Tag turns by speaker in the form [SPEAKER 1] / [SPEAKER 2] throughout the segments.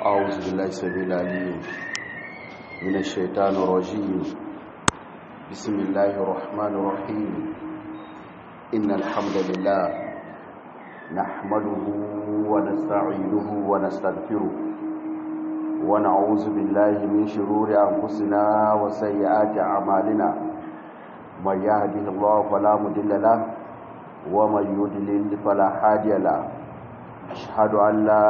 [SPEAKER 1] أعوذ بالله السميع العليم من الشيطان الرجيم بسم الله الرحمن الرحيم إن الحمد لله نحمده ونستعينه ونستغفره ونعوذ بالله من شرور أنفسنا وسيئات أعمالنا من يهده الله فلا مضل له ومن يضلل فلا هادي له أشهد أن لا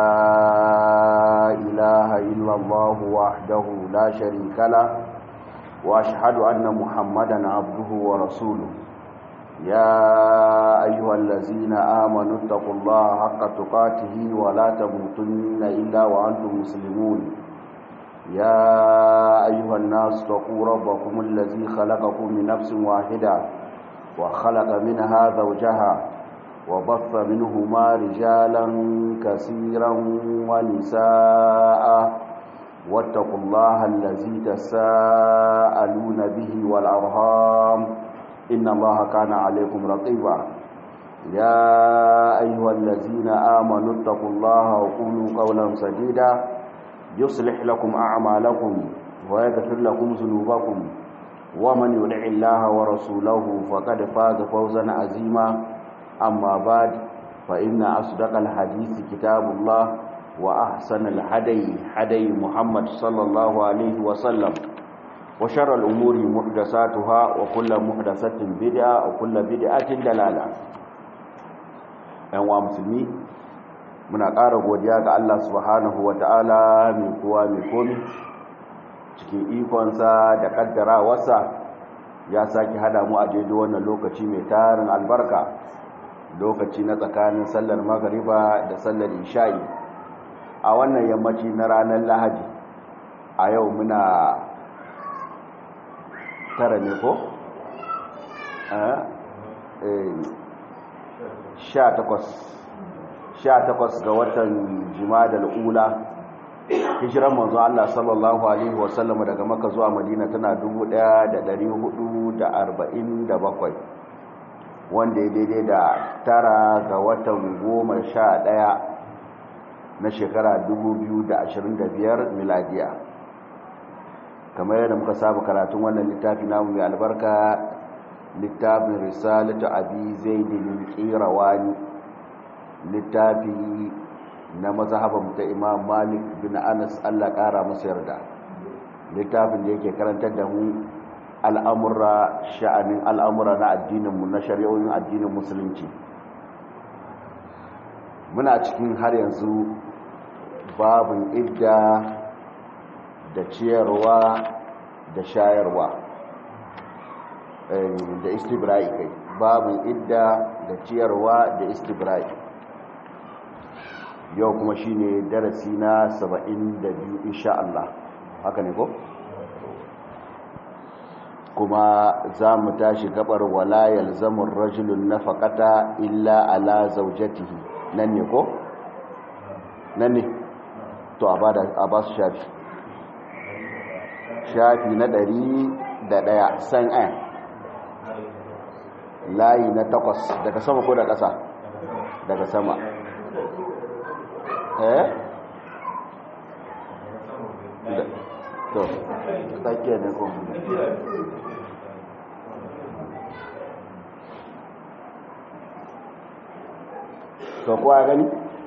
[SPEAKER 1] إله إلا الله وحده لا شريك له وأشهد أن محمدا عبده ورسوله يا أيها الذين آمنوا اتقوا الله حق تقاته ولا تموتن إلا وأنتم مسلمون يا أيها الناس اتقوا ربكم الذي خلقكم من نفس واحدة وخلق منها زوجها وبث منهما رجالا كثيرا ونساء واتقوا الله الذي تساءلون به والأرهام إن الله كان عليكم رقيبا يا أيها الذين آمنوا اتقوا الله وقولوا قولا سديدا يصلح لكم أعمالكم ويغفر لكم ذنوبكم ومن يدع الله ورسوله فقد فاز فوزا عظيما أما بعد فإن أصدق الحديث كتاب الله وأحسن الحدي حدي محمد صلى الله عليه وسلم وشر الأمور محدثاتها وكل محدثة بدعة وكل بدعة دلالة أنواع مسلمين muna ƙara godiya ga Allah subhanahu wa ta'ala mai kowa mai komi cikin ikonsa da ƙaddarawarsa ya sake hada mu a daidai wannan lokaci mai tarin albarka lokaci na tsakanin sallar magariba da sallar isha'i a wannan yammaci na ranar lahadi a yau muna tara ne ko? sha takwas ga watan jimadar ula hijiran manzo Allah sallallahu alaihi wasallam daga maka zuwa madina tana 1447 wanda ya daidai da tara ga watan goma sha ɗaya na shekara 2025 miladiya kamar yadda muka saba karatun wannan littafi namu mai albarka littafin risalatu abi zaidin qirawani littafi na mazhaban ta imam malik bin anas Allah kara masa yarda littafin da yake karantar da mu al'amura sha'anin al'amura na addininmu na shari'o'in addinin musulunci muna cikin har yanzu babin idda da ciyarwa da shayarwa da istibra'i kai babin idda da ciyarwa da istibra'i yau kuma shine darasi na 72 insha Allah haka ne ko? kuma za mu tashi gabar wala yalzamun rajulun nafaqata illa ala zawjatihi nan ne ko nan ne to a ba su shafi shafi na ɗari da ɗaya san ayan layi na takwas daga sama ko da ƙasa daga sama eh to tsakiya ne ko to kowa gani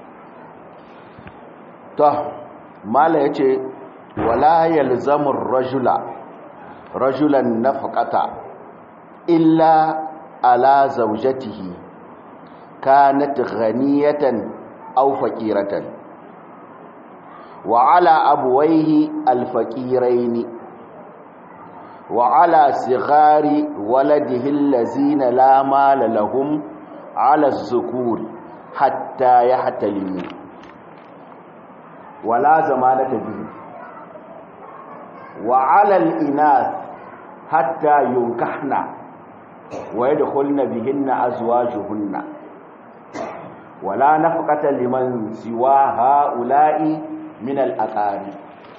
[SPEAKER 1] to mala yace wala yalzamur rajula rajulan nafaqata illa ala zawjatihi kanat ghaniyatan aw faqiratan wa ala abwayhi alfaqirain wa ala sighari waladihi allazina la mala lahum ala az-zukuri hatta ya hatalimu wala zamanata bihi wa alal inath hatta yunkahna wa yadkhulna bihinna azwajuhunna wala nafqata liman siwa haula'i min al-aqari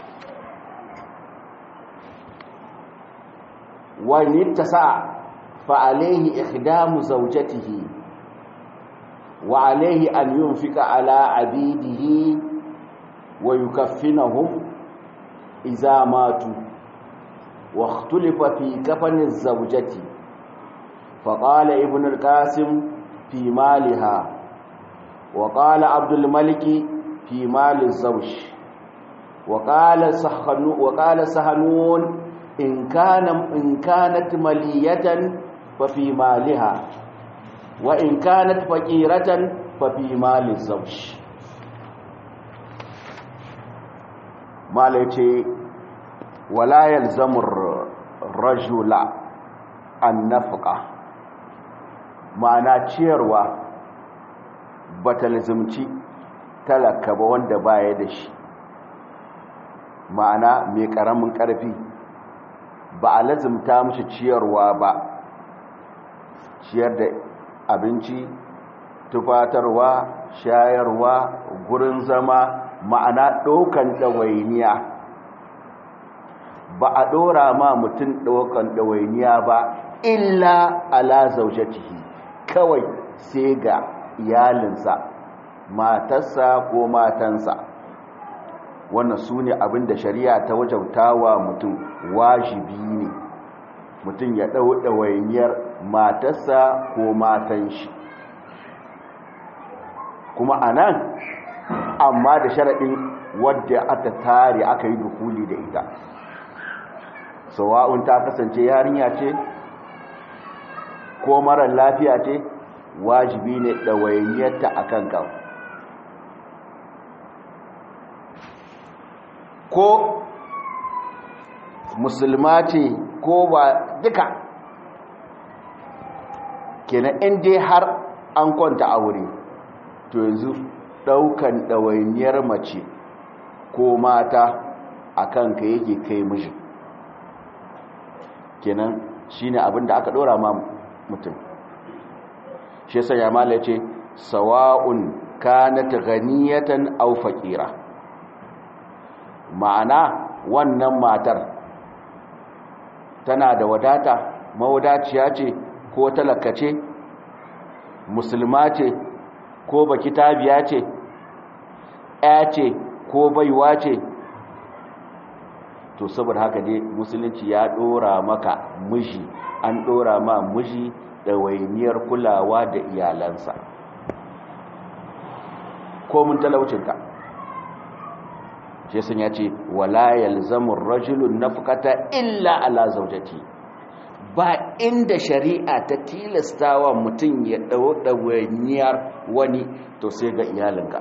[SPEAKER 1] wa nittasa fa alayhi ikhdamu zawjatihi وعليه أن ينفق على عبيده wa yukaffinahum idza matu wa ikhtulifa fi kafani az-zawjati fa qala ibn al-qasim fi maliha wa qala abdul malik fi mali az-zawj wa qala sahanu wa qala sahanun in kana in kanat maliyatan fa fi maliha wa in kanat faqiratan fa fi mali az-zawj malai ce wala yalzamur rajula an nafqa ma'ana ciyarwa bata lazimci talaka ba wanda baya da shi ma'ana mai karamin karfi ba a lazimta mishi ciyarwa ba ciyar da abinci tufatarwa shayarwa gurin zama ma'ana ɗaukan ɗawainiya ba a ɗora ma mutum ɗaukan ɗawainiya ba illa ala zaujatihi kawai sai ga iyalinsa matarsa ko matansa wannan su ne abinda shari'a ta wajautawa mutum wajibi ne mutum ya ɗau ɗawainiyar matarsa ko matan shi kuma a nan amma da sharaɗin wadda aka tare aka yi dukuli da ita sawa'un ta kasance yarinya ce ko marar lafiya ce wajibi ne ɗawainiyarta a kanka ko musulma ce ko ba duka kenan inda har an kwanta aure to yanzu daukan ɗawainiyar mace ko mata a kanka yake kai mishi kenan shine abin da aka ɗora ma mutum shi yasa ya mala ce sawa'un kanat ghaniyatan aw faqira ma'ana wannan matar tana da wadata mawadaciya ce ko talaka ce musulma ce ko baki tabiya ce ya ce ko baiwa ce to saboda haka dai musulunci ya dora maka miji an dora ma miji ɗawainiyar kulawa da iyalansa ko mun talaucinka shi sun ya ce wala yalzamu rajulun nafqata illa ala zawjati ba inda shari'a ta tilastawa mutum ya dau dawainiyar wani to sai ga iyalinka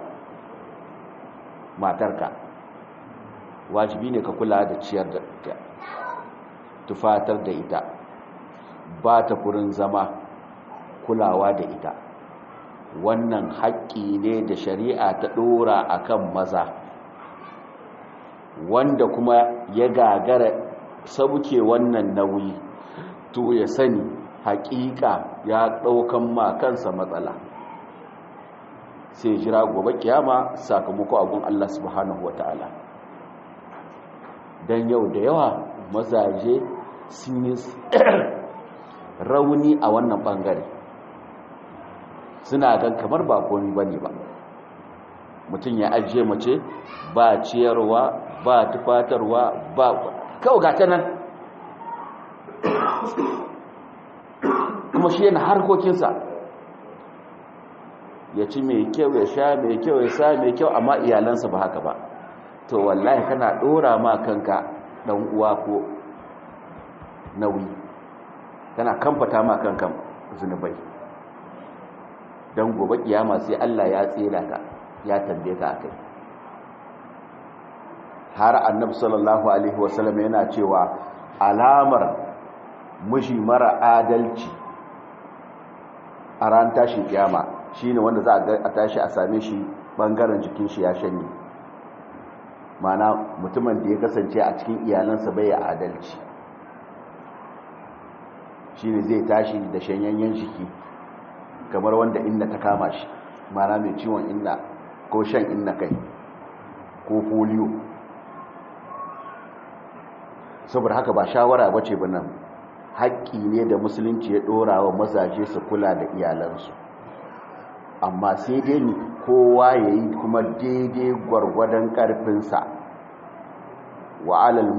[SPEAKER 1] matarka wajibi ne ka kula da ciyar da ita tufatar da ita ba ta kurin zama kulawa da ita wannan haƙƙi ne da shari'a ta ɗora akan maza wanda kuma ya gagara sauke wannan nauyi to ya sani haƙiƙa ya ɗaukan ma kansa matsala sai jira gobe kiyama sakamako abun Allah subhanahu wata'ala don yau da yawa mazaje sun yi rauni a wannan ɓangare suna gan kamar ba komi ba ne ba mutum ya ajiye mace ba ciyarwa ba tufatarwa ba kawo gata nan kuma shi yana harkokinsa ya ci mai kyau ya sha mai kyau ya sa mai kyau amma iyalansa ba haka ba to wallahi kana dora ma kanka dan uwa ko nauyi kana kamfata ma kanka zunubai don gobe kiyama sai Allah ya tsela ka ya tambaye ka akai har annabi sallallahu alaihi wasallam yana cewa alamar mushi mara adalci a ran tashi kiyama shine wanda za a tashi a same shi bangaren jikin shi ya shanye mana mutumin da ya kasance a cikin iyalansa bai adalci shine zai tashi da shanyayyen jiki kamar wanda inna ta kama shi mana mai ciwon inna ko shan inna kai ko polio saboda haka ba shawara bace ba nan haƙƙi ne da musulunci ya ɗora wa mazaje su kula da iyalansu amma sai dai ni kowa ya yi kuma daidai gwargwadon ƙarfinsa wa alal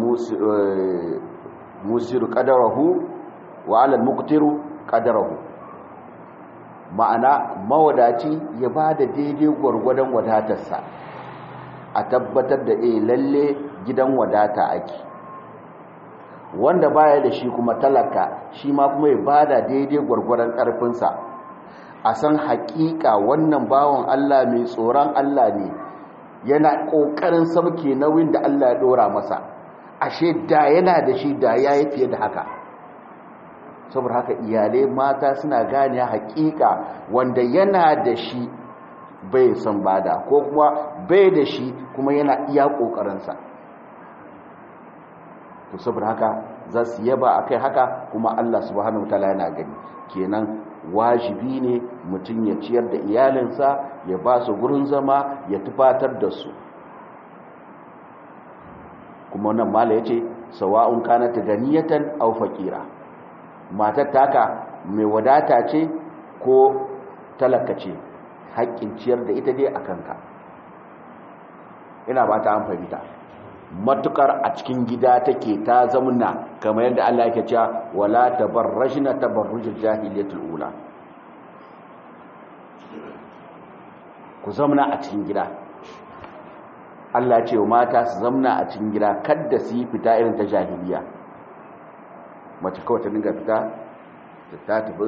[SPEAKER 1] musiru ƙadarahu wa alal muktiru ƙadarahu ma'ana mawadaci ya ba da daidai gwargwadon wadatarsa a tabbatar da eh lalle gidan wadata ake wanda baya da shi kuma talaka shi ma kuma ya ba da daidai gwargwadon ƙarfinsa a san haƙiƙa wannan bawan Allah mai tsoron Allah ne yana ƙoƙarin sauke nauyin da Allah ya ɗora masa ashe da yana da shi da ya yi fiye da haka saboda haka iyalai mata suna gane haƙiƙa wanda yana da shi bai san bada ko kuma bai da shi kuma yana iya ƙoƙarinsa to saboda haka za su yaba akai haka kuma Allah subhanahu wataala yana gani kenan wajibi ne mutum ya ciyar da iyalinsa ya ba su gurin zama ya tufatar da su kuma wannan mala ya ce sawa'un kanat ganiyatan aw faqira matar taka mai wadata ce ko talaka ce haƙƙin ciyar da ita dai akan ka ina ba ta an fahimta matukar a cikin gida take ta zamuna kamar yadda Allah yake cewa wala tabarrajna tabarrujul jahiliyatul ula ku zamna a cikin gida Allah ya ce wa mata su zamna a cikin gida kada su yi fita irin ta jahiliya mace kawai ta dinga fita ta tafi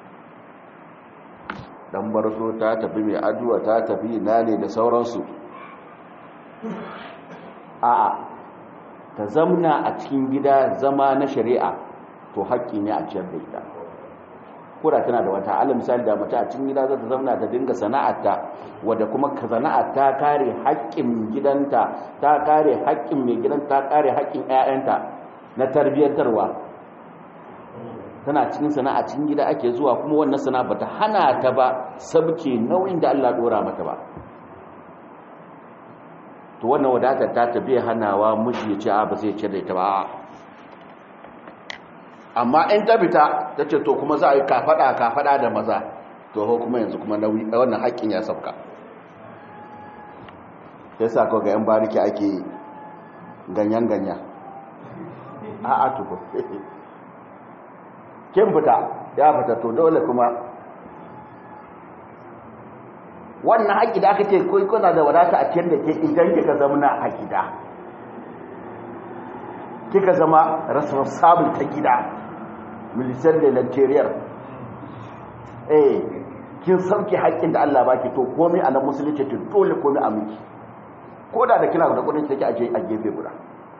[SPEAKER 1] dan barso ta tafi mai addu'a ta tafi nane da sauransu a'a ta zamna a cikin gida zama na shari'a to haƙƙi ne a ciyar da ita kura tana da wata ala misali da mace a cikin gida za ta zamna ta dinga sana'arta wadda kuma ka sana'ar ta kare haƙƙin gidanta ta kare haƙƙin mai gidan ta kare haƙƙin 'ya'yanta na tarbiyyantarwa tana cikin sana'a cikin gida ake zuwa kuma wannan sana'a bata hana ta ba sabke nauyin da Allah dora mata ba to wannan wadatar ta tabi hanawa miji ya ce a ba zai ce da ita ba amma in ta fita ta ce to kuma za a yi kafada kafada da maza to ho kuma yanzu kuma nauyi wannan haƙƙin ya sauka ya sa ko ga yan bariki ake ganyan ganya a a tuko kin fita ya fita to dole kuma wannan haƙi da aka ce kai kuna da wadata a cikin da ke idan kika zama a gida kika zama responsible ta gida militar da lantariyar eh kin sauke haƙƙin da Allah baki to komai a nan musulunci to dole komai a miki ko da da kina da kudin take a a gefe guda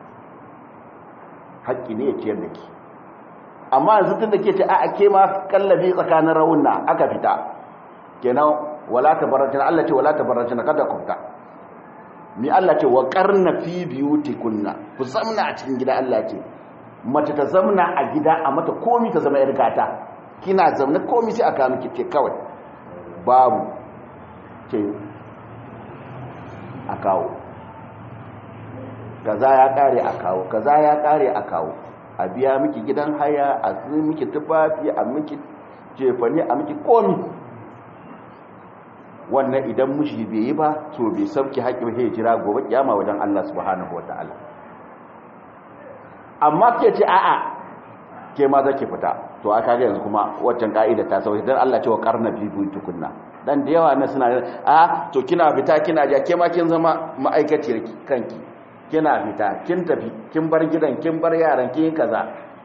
[SPEAKER 1] haƙƙi ne ya ciyar da ki amma yanzu tun da ke ce a ke ma kallabi tsakanin raunna aka fita kenan wala tabarrajna Allah ce wala tabarrajna kada ku fita mi Allah ce wa qarna fi biyutikunna ku zamna a cikin gida Allah ce mace ta zamna a gida a mata komi ta zama yar gata kina zamna komi sai aka miki ce kawai babu ce a kawo kaza ya kare a kawo kaza ya kare a kawo a biya miki gidan haya a zai miki tufafi a miki jefani a miki komi wannan idan mushi bai yi ba to bai sauki haƙƙin ya jira gobe kiyama wajen Allah subhanahu wataala amma ke ce a'a ke ma zake fita to aka ga yanzu kuma waccan ka'ida ta sauki dan Allah ce wa qarna bi tukunna dan da yawa na suna a to kina fita kina ja ke ma kin zama ma'aikaciyar kanki kina fita kin tafi kin bar gidan kin bar yaran kin kaza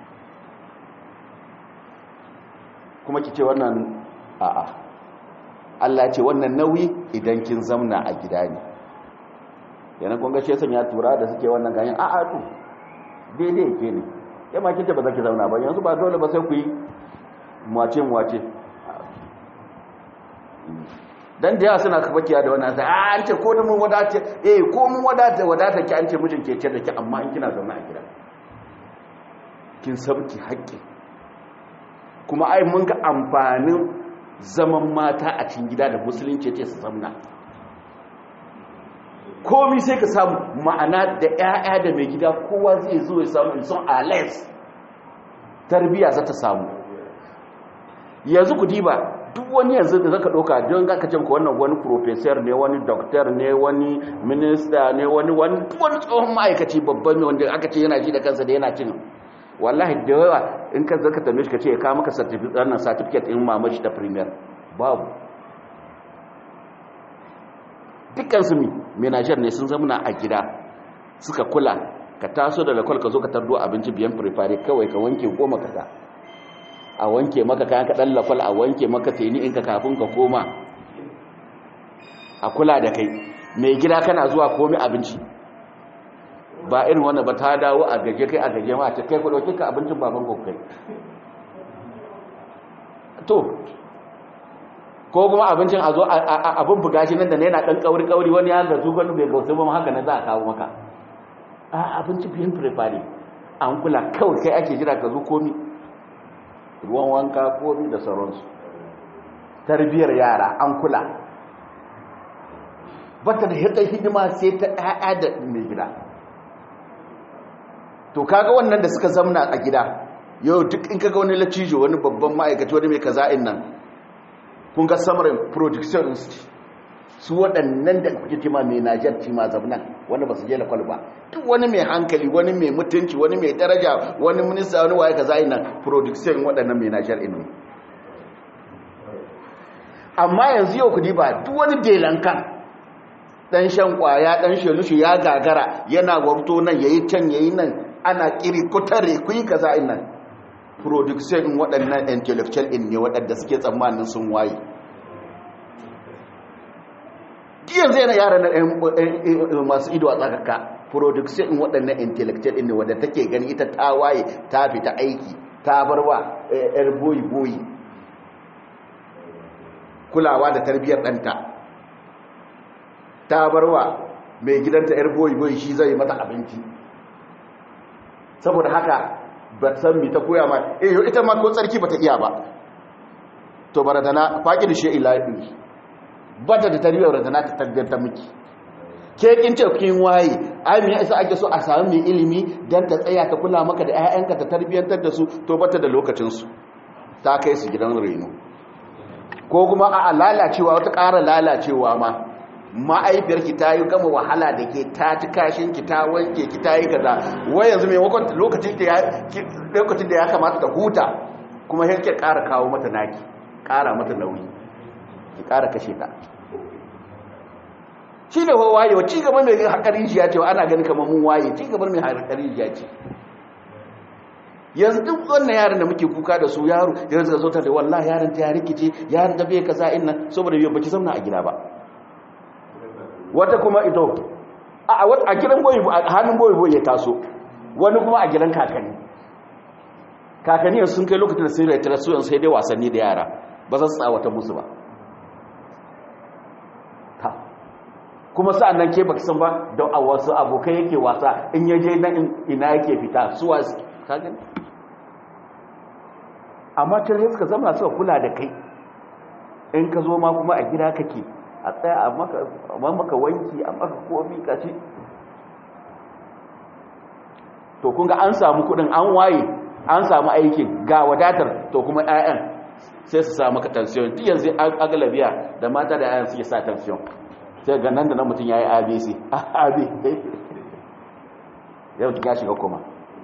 [SPEAKER 1] kuma kice wannan a'a Allah ce wannan nauyi idan kin zamna a gida ne yana kun ga shi ya tura da suke wannan ganyen a'a to daidai yake ne ya ma kinta ba za ki zauna ba yanzu ba dole ba sai ku yi mwace mwace dan da yawa suna kafakiya da wannan sai an ce ko da mun wadace eh ko mun wadata wadata ki an ce mijin ke ce da ki amma in kina zauna a gida kin sabki haƙƙi kuma ai mun ga amfanin zaman mata a cikin gida da musulunci ce su zamna komi sai ka samu ma'ana da 'ya'ya da mai gida kowa zai zo ya samu son ales tarbiya za ta samu yanzu ku diba duk wani yanzu da zaka ɗauka don zaka ce wannan wani professor ne wani doctor ne wani minister ne wani wani wani tsohon ma'aikaci babban ne wanda aka ce yana ji da kansa da yana cin wallahi da yawa in ka zaka tambaye shi ka ce ya kawo maka certificate wannan certificate din mamaci ta premier babu dukkan su mi menager ne sun zama a gida suka kula ka taso da lakwal ka zo ka tardo abinci biyan prepare kawai ka wanke goma ka a wanke maka kayan kaɗan lakwal a wanke maka teni in ka kafin ka koma a kula da kai mai gida kana zuwa komi abinci ba irin wanda ba ta dawo a gaje kai a gaje ma a kai ku ɗauki ka abincin baban kai to ko kuma abincin a zo abin buga shi nan da yana ɗan ƙauri-ƙauri wani ya gazu wani bai gausu ba haka na za a kawo maka a abinci biyan prepare an kula kawai kai ake jira ka zo komi ruwan wanka komi da sauransu tarbiyar yara an kula bata da hita hidima sai ta ɗaya da mai gida to kaga wannan da suka zamna a gida yau duk in kaga wani latijo wani babban ma'aikaci wani mai kaza'in nan kun ga samarin production su waɗannan da kuke cima mai najar cima zamnan wanda ba su je lakwal ba duk wani mai hankali wani mai mutunci wani mai daraja wani minista wani waye kaza ina production waɗannan mai najar inu amma yanzu yau kudi ba duk wani delankan dan shan kwaya dan shelushu ya gagara yana warto nan yayi can yayi nan ana kiri kutare kuyi kaza ina production waɗannan intellectual in ne waɗanda suke tsammanin sun waye yanzu yana yara na masu ido a tsakaka production in waɗannan intellectual in ne wadda take gani ita ta waye ta fita aiki ta barwa yar boyi-boyi kulawa da tarbiyyar ɗanta ta barwa mai gidanta yar boyi-boyi shi zai mata abinci saboda haka ba san mi ta koya ma eh ita ma ko tsarki ba ta iya ba to baradana faƙi da shi ilahi ba ta da tarbiyyar da na ta tabbata miki ke kin ce kin waye ai me yasa ake so a samu mai ilimi dan ta tsaya ta kula maka da ƴaƴanka ta tarbiyyantar da su to bata da lokacin su ta kai su gidan reno ko kuma a lalacewa wata ƙara lalacewa ma ma'aifiyarki ta yi gama wahala da ke ta ci kashin ki ta wanke ki ta yi kaza wai yanzu mai wakon lokacin da ya kamata ta huta kuma yake ƙara kawo mata naki ƙara mata nauyi ki ƙara kashe ta shi ne wa wayewa ci gaba mai haƙarin jiya ce ana gani kamar mun waye ci gaba mai haƙarin jiya ce yanzu duk wannan yaran da muke kuka da su yaro yanzu da zotar da wallah yaran ta ya rikice yaran da bai kaza inna saboda yau baki zauna a gida ba wata kuma ito a gidan boyi a hannun boyi boyi ya taso wani kuma a gidan kakanni kakanni sun kai lokacin da sai rai tara su sai dai wasanni da yara ba za su tsawata musu ba kuma sa'an nan ke baki san ba da a wasu abokai yake wasa in yaje nan ina yake fita suwa ka gani amma can sai suka zama suka kula da kai in ka zo ma kuma a gida kake a tsaya a maka wanki a maka komi kaci to kunga an samu kudin an waye an samu aikin ga wadatar to kuma 'ya'yan sai su samu ka tansiyon ti yanzu agalabiya da mata da 'ya'yan suke sa tansiyon sai ga nan da nan mutum ya yi abc ab yau ya shiga kuma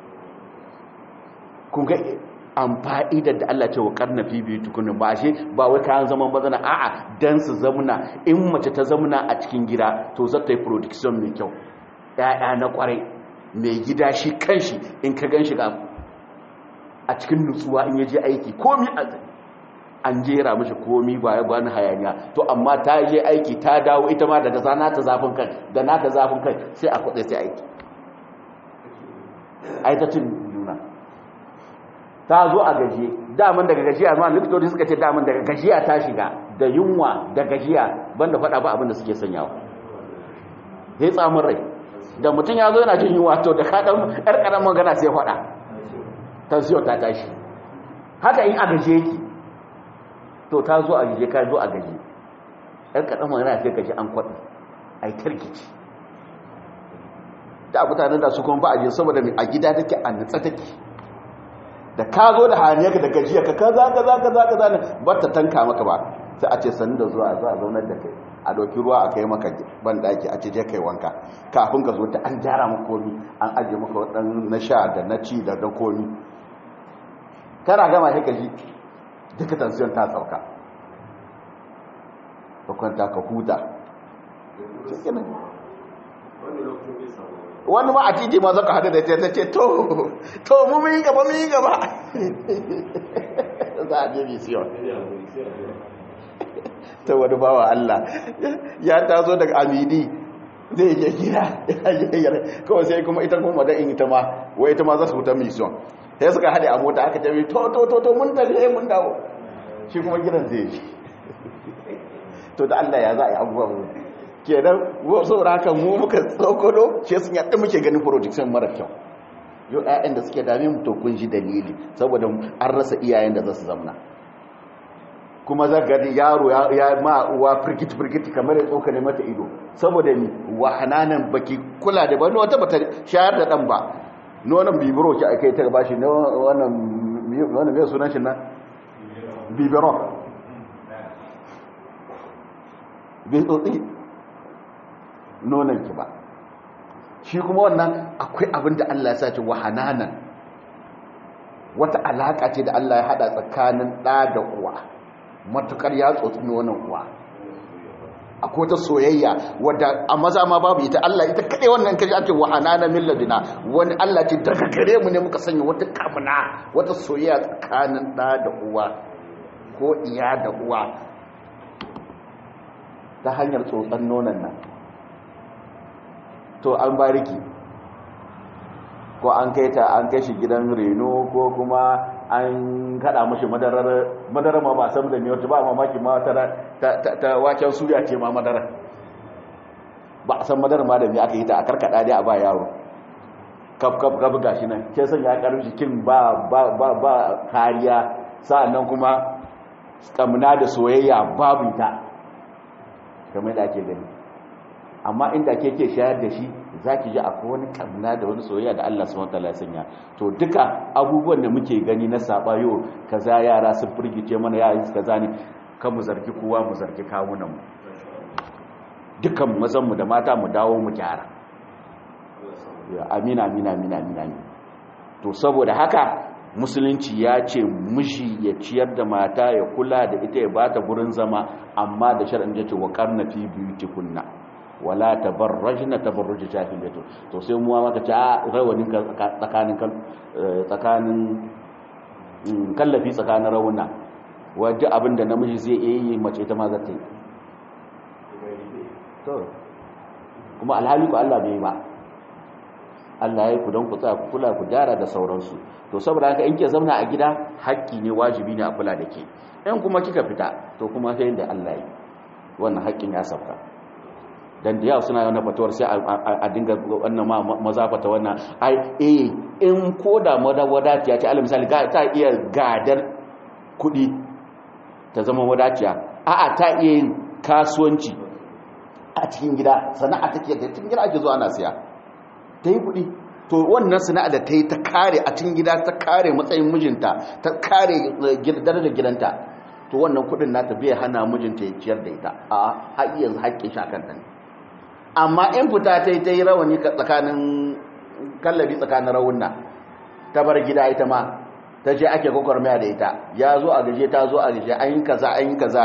[SPEAKER 1] kunga amfani da da Allah ce wa karna fi biyu tukunin ba shi ba wai kayan zaman bazana a'a dan su zamuna in mace ta zamuna a cikin gida to za ta yi production mai kyau ƴaƴa na kwarai mai gida shi kanshi in ka gan shi ga a cikin nutsuwa in yaje aiki komi a an jera mishi komi ba ya bani hayaniya to amma ta je aiki ta dawo ita ma daga zana ta zafin kai da na ta zafin kai sai a kudai sai aiki ai ta cin juna ta zo a gajiye daman daga gajiya ma likitoci suka ce daman daga gajiya ta shiga da yunwa da gajiya banda faɗa ba abin da suke sanyawa sai tsamin rai da mutum ya zo yana jin yunwa to da kaɗan ƴar ƙaramin magana sai faɗa tansiyo ta tashi haka in a gajiye ki to ta zo a gajiye ka zo a gajiye ƴar ƙaramin magana sai gaji an kwaɗi a yi tarkici da mutanen da su kuma ba a je saboda a gida take a nutsa take da ka zo da haniyarka da gajiya ka kaza kaza kaza kaza ne ba ta tanka maka ba sai a ce sanin da zuwa zuwa zaunar da kai a ɗauki ruwa a kai maka ban ɗaki a ce je kai wanka kafin ka zo ta an gyara maka komi an ajiye maka waɗannan na sha da na ci da na komi kana gama sai ka ji duka tansiyon ta sauka ka kwanta ka huta wani ma a titi ma zaka hada da ta ce to to mu mun yi gaba mun yi gaba za a je misiyon ta wani bawa Allah ya taso daga amini zai je gida kawai sai kuma ita kuma da in ita ma wai ita ma za su huta misiyon sai suka haɗe a mota aka tafi to to to to mun tafi mun dawo shi kuma gidan zai yi to da Allah ya za a yi abubuwan kenan saboda haka mu muka tsokolo shi sun yadda muke ganin projection mara kyau yau ƴaƴan da suke dame mu to kun ji dalili saboda an rasa iyayen da za su zamna kuma za ga yaro ya ma uwa firgit firgit kamar ya tsokane mata ido saboda ni wa hananan baki kula da bani wata bata shayar da dan ba nonon bibiro ki akai ta bashi na wannan wannan me sunan shi nan bibiro bai tsotsi nonon ki ba shi kuma wannan akwai abin da Allah ya sace wa hananan wata alaka ce da Allah ya hada tsakanin ɗa da uwa matukar ya tsotsi nonon uwa akwai ta soyayya wadda a maza ma babu ita Allah ita kaɗai wannan kaji ake wa hananan min ladina wani Allah ce daga gare mu ne muka sanya wata kamuna wata soyayya tsakanin ɗa da uwa ko iya da uwa ta hanyar tsotsan nonon nan to an bariki ko an kai ta an kai shi gidan reno ko kuma an kada mashi madarar madarar ma ba san da me wata ba mamaki ma ta ta waken suya ce ma madarar ba a san madarar ma da me aka yi ta a karkada dai a ba yaro kaf kaf kaf gashi nan ke san ya karu jikin ba ba ba ba kariya sa'annan kuma kamuna da soyayya babu ita kamar da ake gani amma inda ke ke shayar da shi za ki ji akwai wani kamna da wani soyayya da Allah subhanahu wataala ya sanya to duka abubuwan da muke gani na sabayo kaza yara sun firgice mana yayin kaza ne kan mu zargi kowa mu zargi kawunan mu dukan mazan mu da mata mu dawo mu gyara amina amina amina amina to saboda haka musulunci ya ce miji ya ciyar da mata ya kula da ita ya bata gurin zama amma da shar'in ya ce wa karna fi biyutikunna wala tabarrajna tabarruj jahiliyyah to sai mu maka ce a rawanin tsakanin tsakanin kallafi tsakanin rawuna wajen abinda namiji zai iya yi mace ta ma za ta yi to kuma alhali ku Allah bai ba Allah ya yi ku don ku tsaya ku kula ku gyara da sauransu to saboda haka in ke zauna a gida haƙƙi ne wajibi ne a kula da ke in kuma kika fita to kuma sai da Allah yi wannan haƙƙin ya sauka dan da yawa suna yana fatuwar sai a dinga wannan maza fata wannan ai eh in ko da wadatiya ce alal misali ta iya gadar kuɗi ta zama wadaciya a'a ta iya yin kasuwanci a cikin gida sana'a take da cikin gida ake zuwa ana siya ta yi kuɗi to wannan sana'a da ta yi ta kare a cikin gida ta kare matsayin mijinta ta kare darajar gidanta to wannan kuɗin nata bai hana mijinta ya ciyar da ita a har yanzu haƙƙin shakanta ne amma in fita ta yi ta yi rawani tsakanin kallabi tsakanin rawunna ta bar gida ita ma ta ce ake gwagwarmaya da ita ya zo a gaje ta zo a gaje an yi kaza an yi kaza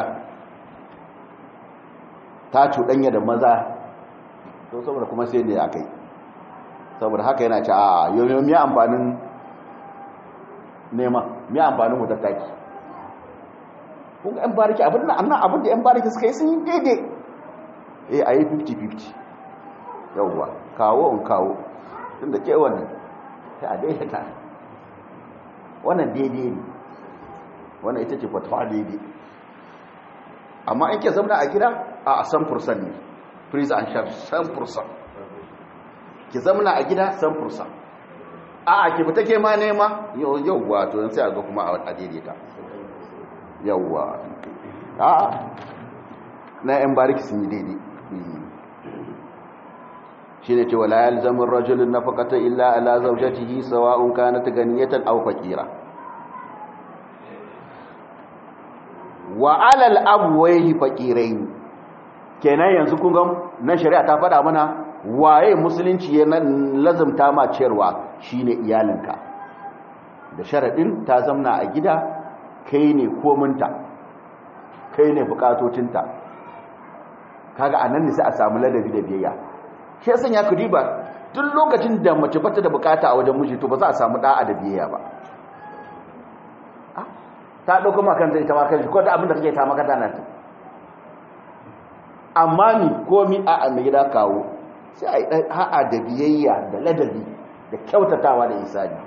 [SPEAKER 1] ta cuɗanya da maza to saboda kuma sai ne aka yi saboda haka yana ce a yoyo miya amfanin nema miya amfanin wutar taki kun ga 'yan bariki abin da annan abin da 'yan bariki suka yi sun yi daidai eh a yi 50-50 yauwa kawo in kawo tun da ke wannan ta daidaita wannan daidai ne wannan ita ce fatawa daidai amma in ke zauna a gida a san fursan ne freeze and share san fursan ki zauna a gida san fursan a a ki fita ke ma nema yauwa to sai a ga kuma a daidaita yauwa a na yan bariki sun yi daidai shi ne cewa la yalzamin rajulun na faƙata illa ala zaujatihi sawa'un kanat ganiyatan aw faqira wa alal abwayhi faqirain kenan yanzu kun ga na shari'a ta faɗa mana waye musulunci ya lazumta ma ciyarwa shine iyalinka da sharadin ta zamna a gida kai ne kominta kai ne bukatotinta kaga anan ne sai a samu ladabi da biyayya shi yasan ya kudi ba duk lokacin da mace bata da bukata a wajen miji to ba za a samu da'a da biyayya ba ta dauko ma kanta ita ma kanshi ko da abin da kake ta maka dana ta amma ni komi a a mai gida kawo sai a yi ha'a da biyayya da ladabi da kyautatawa da isani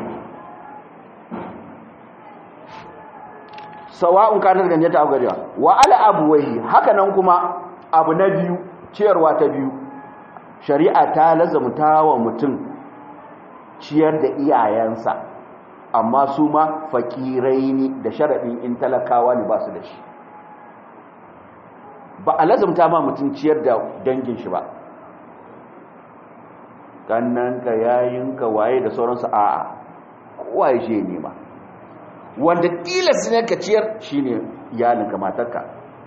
[SPEAKER 1] sawa'un kanar ganje ta gajiya wa ala abuwai haka nan kuma abu na biyu ciyarwa ta biyu shari'a ta lazamta wa mutum ciyar da iyayensa amma su ma fakirai ne da sharaɗin in talakawa ne ba su da shi ba a lazamta ma mutum ciyar da dangin shi ba kannanka yayinka waye da sauransu a'a kowa ya shi nema wanda tilas ne ka ciyar shine iyalinka matarka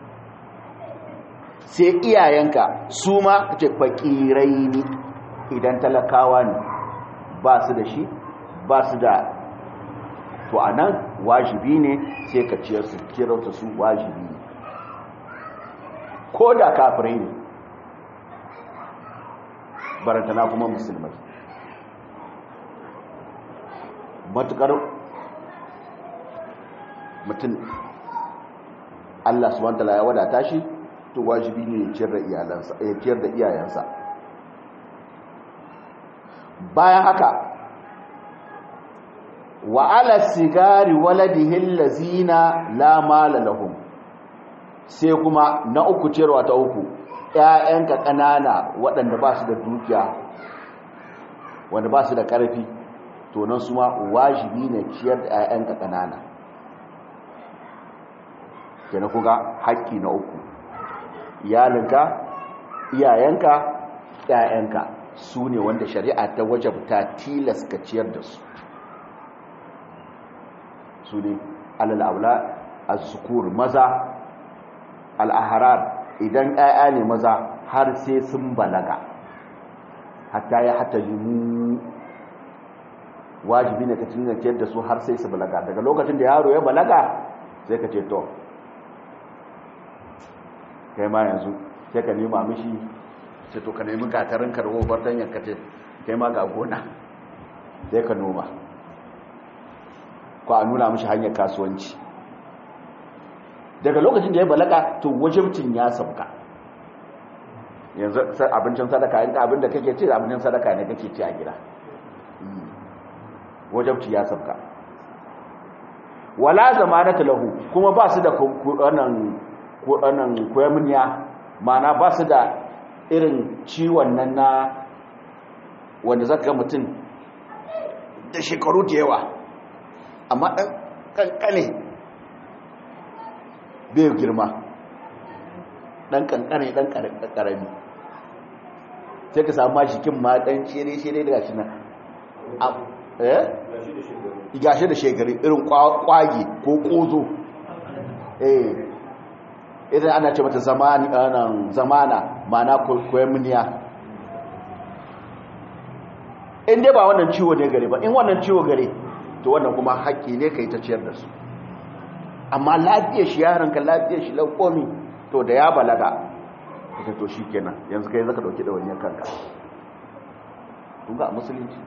[SPEAKER 1] sai iyayenka su ma ce fakirai ne idan talakawa ne ba su da shi ba su da to a nan wajibi ne sai ka ciyar su kirauta su wajibi ne ko da kafirai ne barantana kuma musulmai matukar mutum Allah subhanahu wataala ya wadata shi to wajibi ne ya ciyar da iyalansa ya ciyar da iyayensa bayan haka wa ala sigari waladihi allazina la mala lahum sai kuma na uku ciyarwa ta uku ƴaƴanka ƙanana waɗanda ba su da dukiya wanda ba su da ƙarfi to nan su ma wajibi ne ciyar da ƴaƴanka ƙanana kenan kuga haƙƙi na uku iyalinka iyayenka ƴaƴanka su ne wanda shari'a ta wajabta tilas ka ciyar da su su ne alal aula az-zukur maza al-ahrar idan ƴaƴa ne maza har sai sun balaga hatta ya hatta limu wajibi ne ka cinye ciyar da su har sai su balaga daga lokacin da yaro ya balaga sai ka ce to kai ma yanzu sai ka nema mishi sai to ka nemi gatarin karbo bardan yanka ce kai ma ga gona sai ka noma ko a nuna mishi hanyar kasuwanci daga lokacin da ya balaga to wajibcin ya sauka yanzu abincin sadaka in ka abin da kake ce abincin sadaka ne kake ci a gida wajibci ya sauka wala zamanata lahu kuma ba su da wannan wannan koyamniya mana ba su da irin ciwon nan na wanda zaka mutum da shekaru da yawa amma ɗan ƙanƙane bai girma ɗan ƙanƙane ɗan ƙarami sai ka samu mashikin ma ɗan shere-shere daga shi nan gashi da shekari irin kwage ko ƙozo eh idan ana ce mata zamana mana koyamniya in dai ba wannan ciwo ne gare ba in wannan ciwo gare to wannan kuma haƙƙi ne ka yi ta ciyar da su amma lafiyar shi yaranka lafiyar shi laukomi to da ya balaga ita to shi kenan yanzu kai zaka dauki ɗawainiyar kanka kun ga a musulunci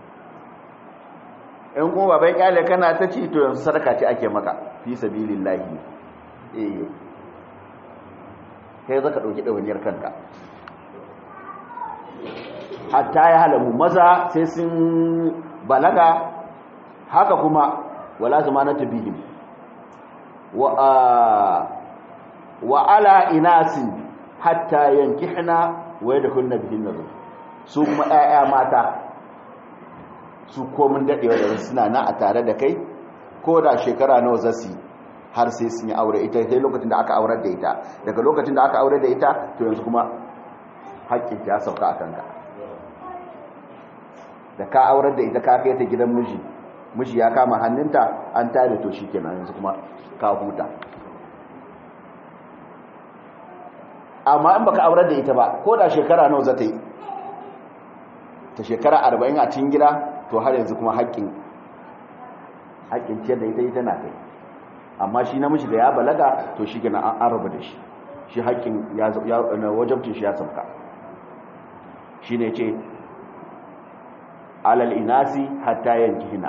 [SPEAKER 1] in kuma babai kyale kana ta ci to yanzu sadaka ce ake maka fi sabilillahi eh kai zaka dauki ɗawainiyar kanka hatta ya halamu maza sai sun balaga haka kuma wala zamanatu bihim wa wa ala inasin hatta yankihna wa yadkhulna bihin nazar su kuma 'ya'ya mata su komin dadewa da suna na a tare da kai ko da shekara nawa zasu har sai sun yi aure ita sai lokacin da aka aurar da ita daga lokacin da aka aurar da ita to yanzu kuma haƙƙin ya sauka a kanka da ka aurar da ita ka kai ta gidan miji miji ya kama hannunta an tare to shikenan yanzu kuma ka huta amma in baka aurar da ita ba ko da shekara nawa za ta yi ta shekara arba'in a cikin gida to har yanzu kuma haƙƙin haƙƙin ciyar da ita ita na kai amma shi namiji da ya balaga to shi gina an raba da shi shi haƙƙin wajabcin shi ya sauka shi ne ce alal inasi hatta yanki hina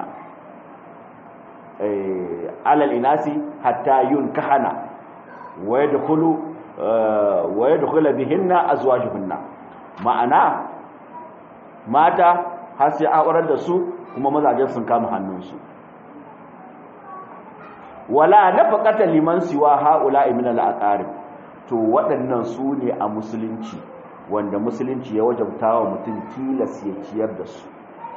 [SPEAKER 1] alal inasi hatta yun kahana wa yadkhulu bihinna azwajuhunna ma'ana mata har sai aurar da su kuma mazajen sun kama hannunsu wala nafaqata liman siwa haula min al-aqarib to waɗannan su ne a musulunci wanda musulunci ya wajabta wa mutum tilas ya ciyar da su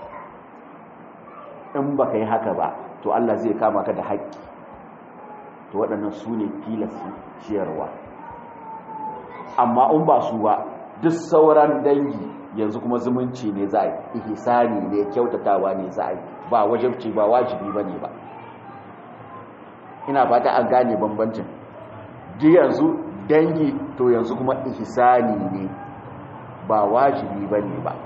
[SPEAKER 1] in baka yi haka ba to Allah zai kama ka da haƙƙi to waɗannan su ne tilas ciyarwa amma in ba su ba duk sauran dangi yanzu kuma zumunci ne za a yi ihsani ne kyautatawa ne za a yi ba wajibci ba wajibi ba ne ba ina fata an gane bambancin ji yanzu dangi to yanzu kuma ihsani ne ba wajibi ba ne ba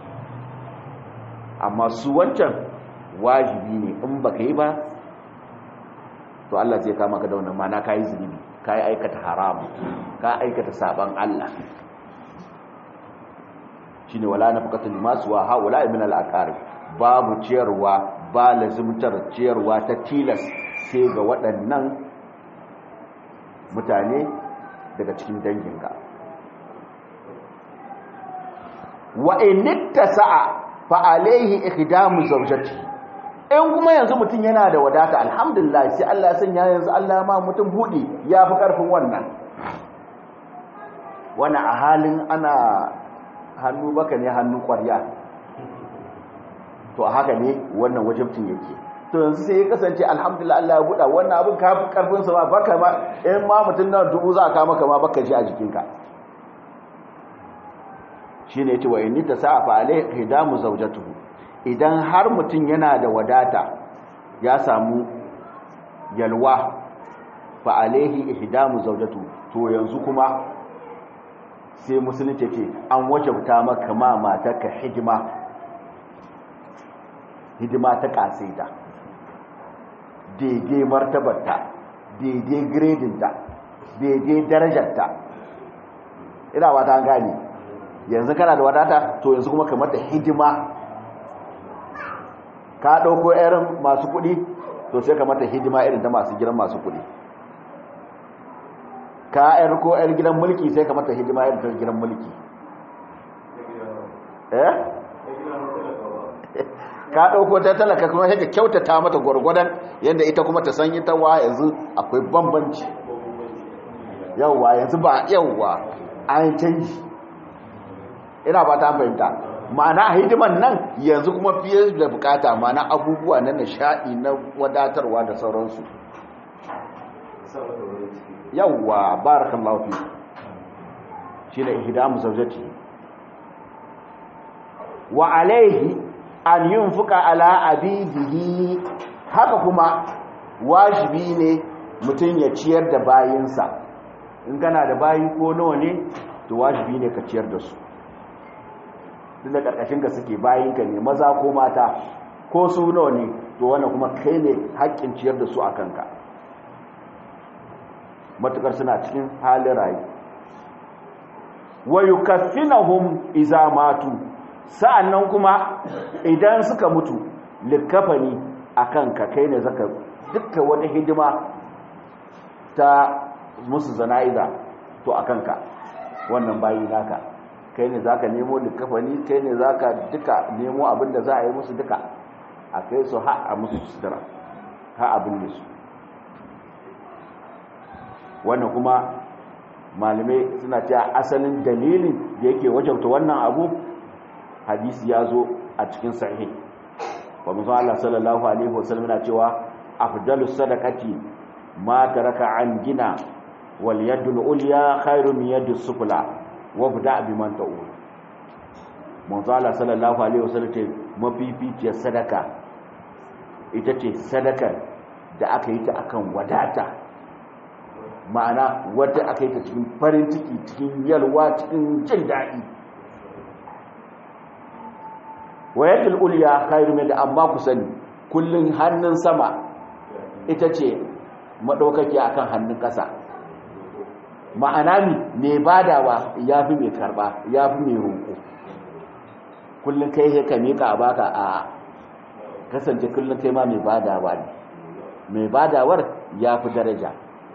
[SPEAKER 1] amma su wancan wajibi ne in ba ka yi ba to Allah zai kama ka da wannan mana ka yi zunubi ka yi aikata haramu ka aikata saban Allah shi ne wala na fakatun limasu wa haula min al'akari babu ciyarwa ba lazimtar ciyarwa ta tilas sai ga waɗannan mutane daga cikin danginka wa initta sa'a fa alaihi ikhdamu zawjati in kuma yanzu mutum yana da wadata alhamdulillah sai Allah ya sanya yanzu Allah ma mutum budi ya fi karfin wannan wannan a halin ana hannu baka ne hannu kwarya to a haka ne wannan wajibcin yake to yanzu sai ya kasance alhamdulillah Allah ya buɗa wannan abin ka fi karfin sa ma baka ma in ma mutum na dubu za ka maka ma baka ji a jikinka shine yace wa inni tasafa alai hidamu zawjatuhu idan har mutum yana da wadata ya samu yalwa fa alaihi ihdamu zawjatu to yanzu kuma sai musulunci ce an wajabta maka ma matarka hidima hidima ta kasaita daidai martabarta daidai gredinta daidai darajarta ina ba ta gane yanzu kana da wadata to yanzu kuma kamar da hidima ka ɗauko irin masu kuɗi to sai ka mata hidima irin ta masu gidan masu kuɗi ka yar ko yar gidan mulki sai ka mata hidima irin ta gidan mulki eh ka ɗauko ta talaka kuma sai ka kyautata mata gwargwadon yadda ita kuma ta san ita wa yanzu akwai bambanci yauwa yanzu ba yauwa an canji ina ba ta fahimta ma'ana hidiman nan yanzu kuma fiye da bukata ma'ana abubuwa na nishaɗi na wadatarwa da sauransu yawwa barakallahu fi shi ne ihdamu zawjati wa alaihi an yunfuka ala abidihi haka kuma wajibi ne mutum ya ciyar da bayinsa in kana da bayi ko nawa ne to wajibi ne ka ciyar da su duk da karkashin ka suke bayinka ne maza ko mata ko su nawa ne to wannan kuma kai ne haƙƙin ciyar da su a kanka matukar suna cikin halin rayu wa yukaffinahum iza matu sa'annan kuma idan suka mutu likafani akan ka kai ne zaka dukkan wani hidima ta musu zana'iza to akan ka wannan bayi naka kai ne zaka nemo likafani kai ne zaka duka nemo abin da za a yi musu duka a kai su ha a musu sutura ha abin da su wannan kuma malamai suna cewa asalin dalilin da yake wajabta wannan abu hadisi ya zo a cikin sahih wa musa Allah sallallahu alaihi wasallam yana cewa afdalus sadaqati ma taraka an gina wal yadul ulya khairu min yadis sufla wa bda biman ta'ul musa Allah sallallahu alaihi wasallam ce mafificiyar sadaka ita ce sadakar da aka yi ta akan wadata ma'ana wadda aka yi ta cikin farin ciki cikin yalwa cikin jin daɗi wayatul uliya khairu min amma ku sani kullun hannun sama ita ce madaukaki akan hannun ƙasa ma'ana mi mai badawa yafi mai karba yafi mai roƙo kullun kai ka mika a baka a kasance kullun kai ma mai badawa ne mai badawar yafi daraja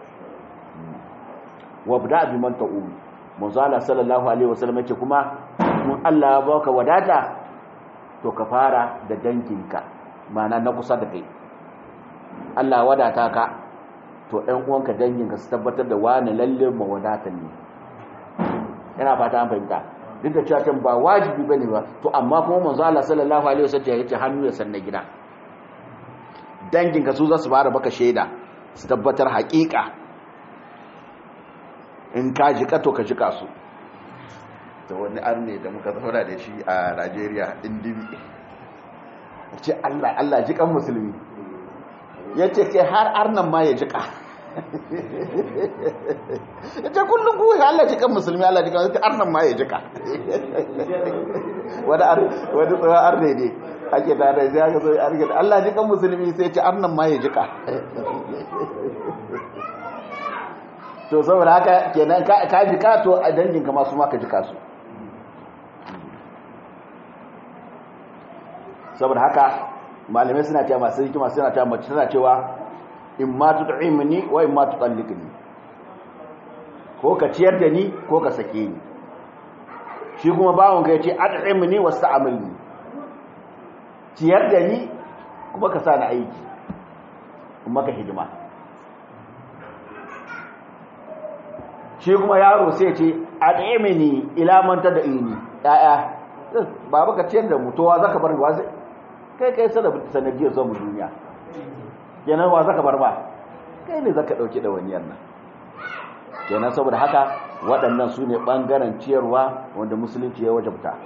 [SPEAKER 1] wabda bi man ta'um manzo Allah sallallahu alaihi wasallam yake kuma mun Allah ya baka wadata to ka fara da danginka mana na kusa da kai Allah wadata ka to ɗan uwanka danginka su tabbatar da wani lalle mawadatan ne yana fata an fahimta duk da cewa can ba wajibi bane ba to amma kuma manzo Allah sallallahu alaihi wasallam ya ce hannu ya sanna gida danginka su za su fara baka shaida su tabbatar haƙiƙa in ka jika to ka jika su da wani arne da muka zauna da shi a Najeriya indibi ce Allah Allah jikan musulmi ya ce kai har arnan ma ya jika ya ce kullum kuwa Allah jikan musulmi Allah jikan arnan ma ya jika wani tsohon arne ne ake tare da ya zo arge Allah jikan musulmi sai ce arnan ma ya jika to saboda haka kenan ka jika to a danginka masu maka jika su saboda haka malamai suna cewa masu hikima suna cewa mace tana cewa in ma tut'imni wa in ma tutalliqni ko ka ciyar da ni ko ka sake ni shi kuma bawon ka yace at'imni wasta'amilni ciyar da ni kuma ka sa ni aiki kuma ka hidima shi kuma yaro sai ce at'imni ila man tad'ini ya'ya baba ka ciyar da mutuwa zaka bar wa kai kai sanadiyar zuwa mu duniya kenan wa zaka bar ba kai ne zaka dauki da wani nan kenan saboda haka waɗannan su ne ɓangaren ciyarwa wanda musulunci ya wajabta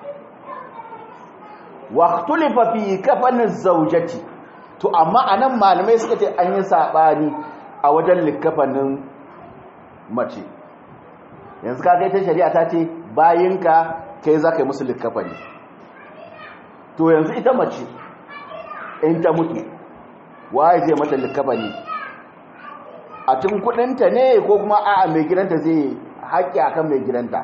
[SPEAKER 1] waqtulifa fi kafanin zaujati to amma anan malamai suka ce an yi sabani a wajen likafanin mace yanzu ka ta shari'a ta ce bayinka kai za ka yi musu likafani to yanzu ita mace in ta mutu waye zai mata likafani a tun kudinta ne ko kuma a'a mai gidanta zai haƙƙi akan mai gidanta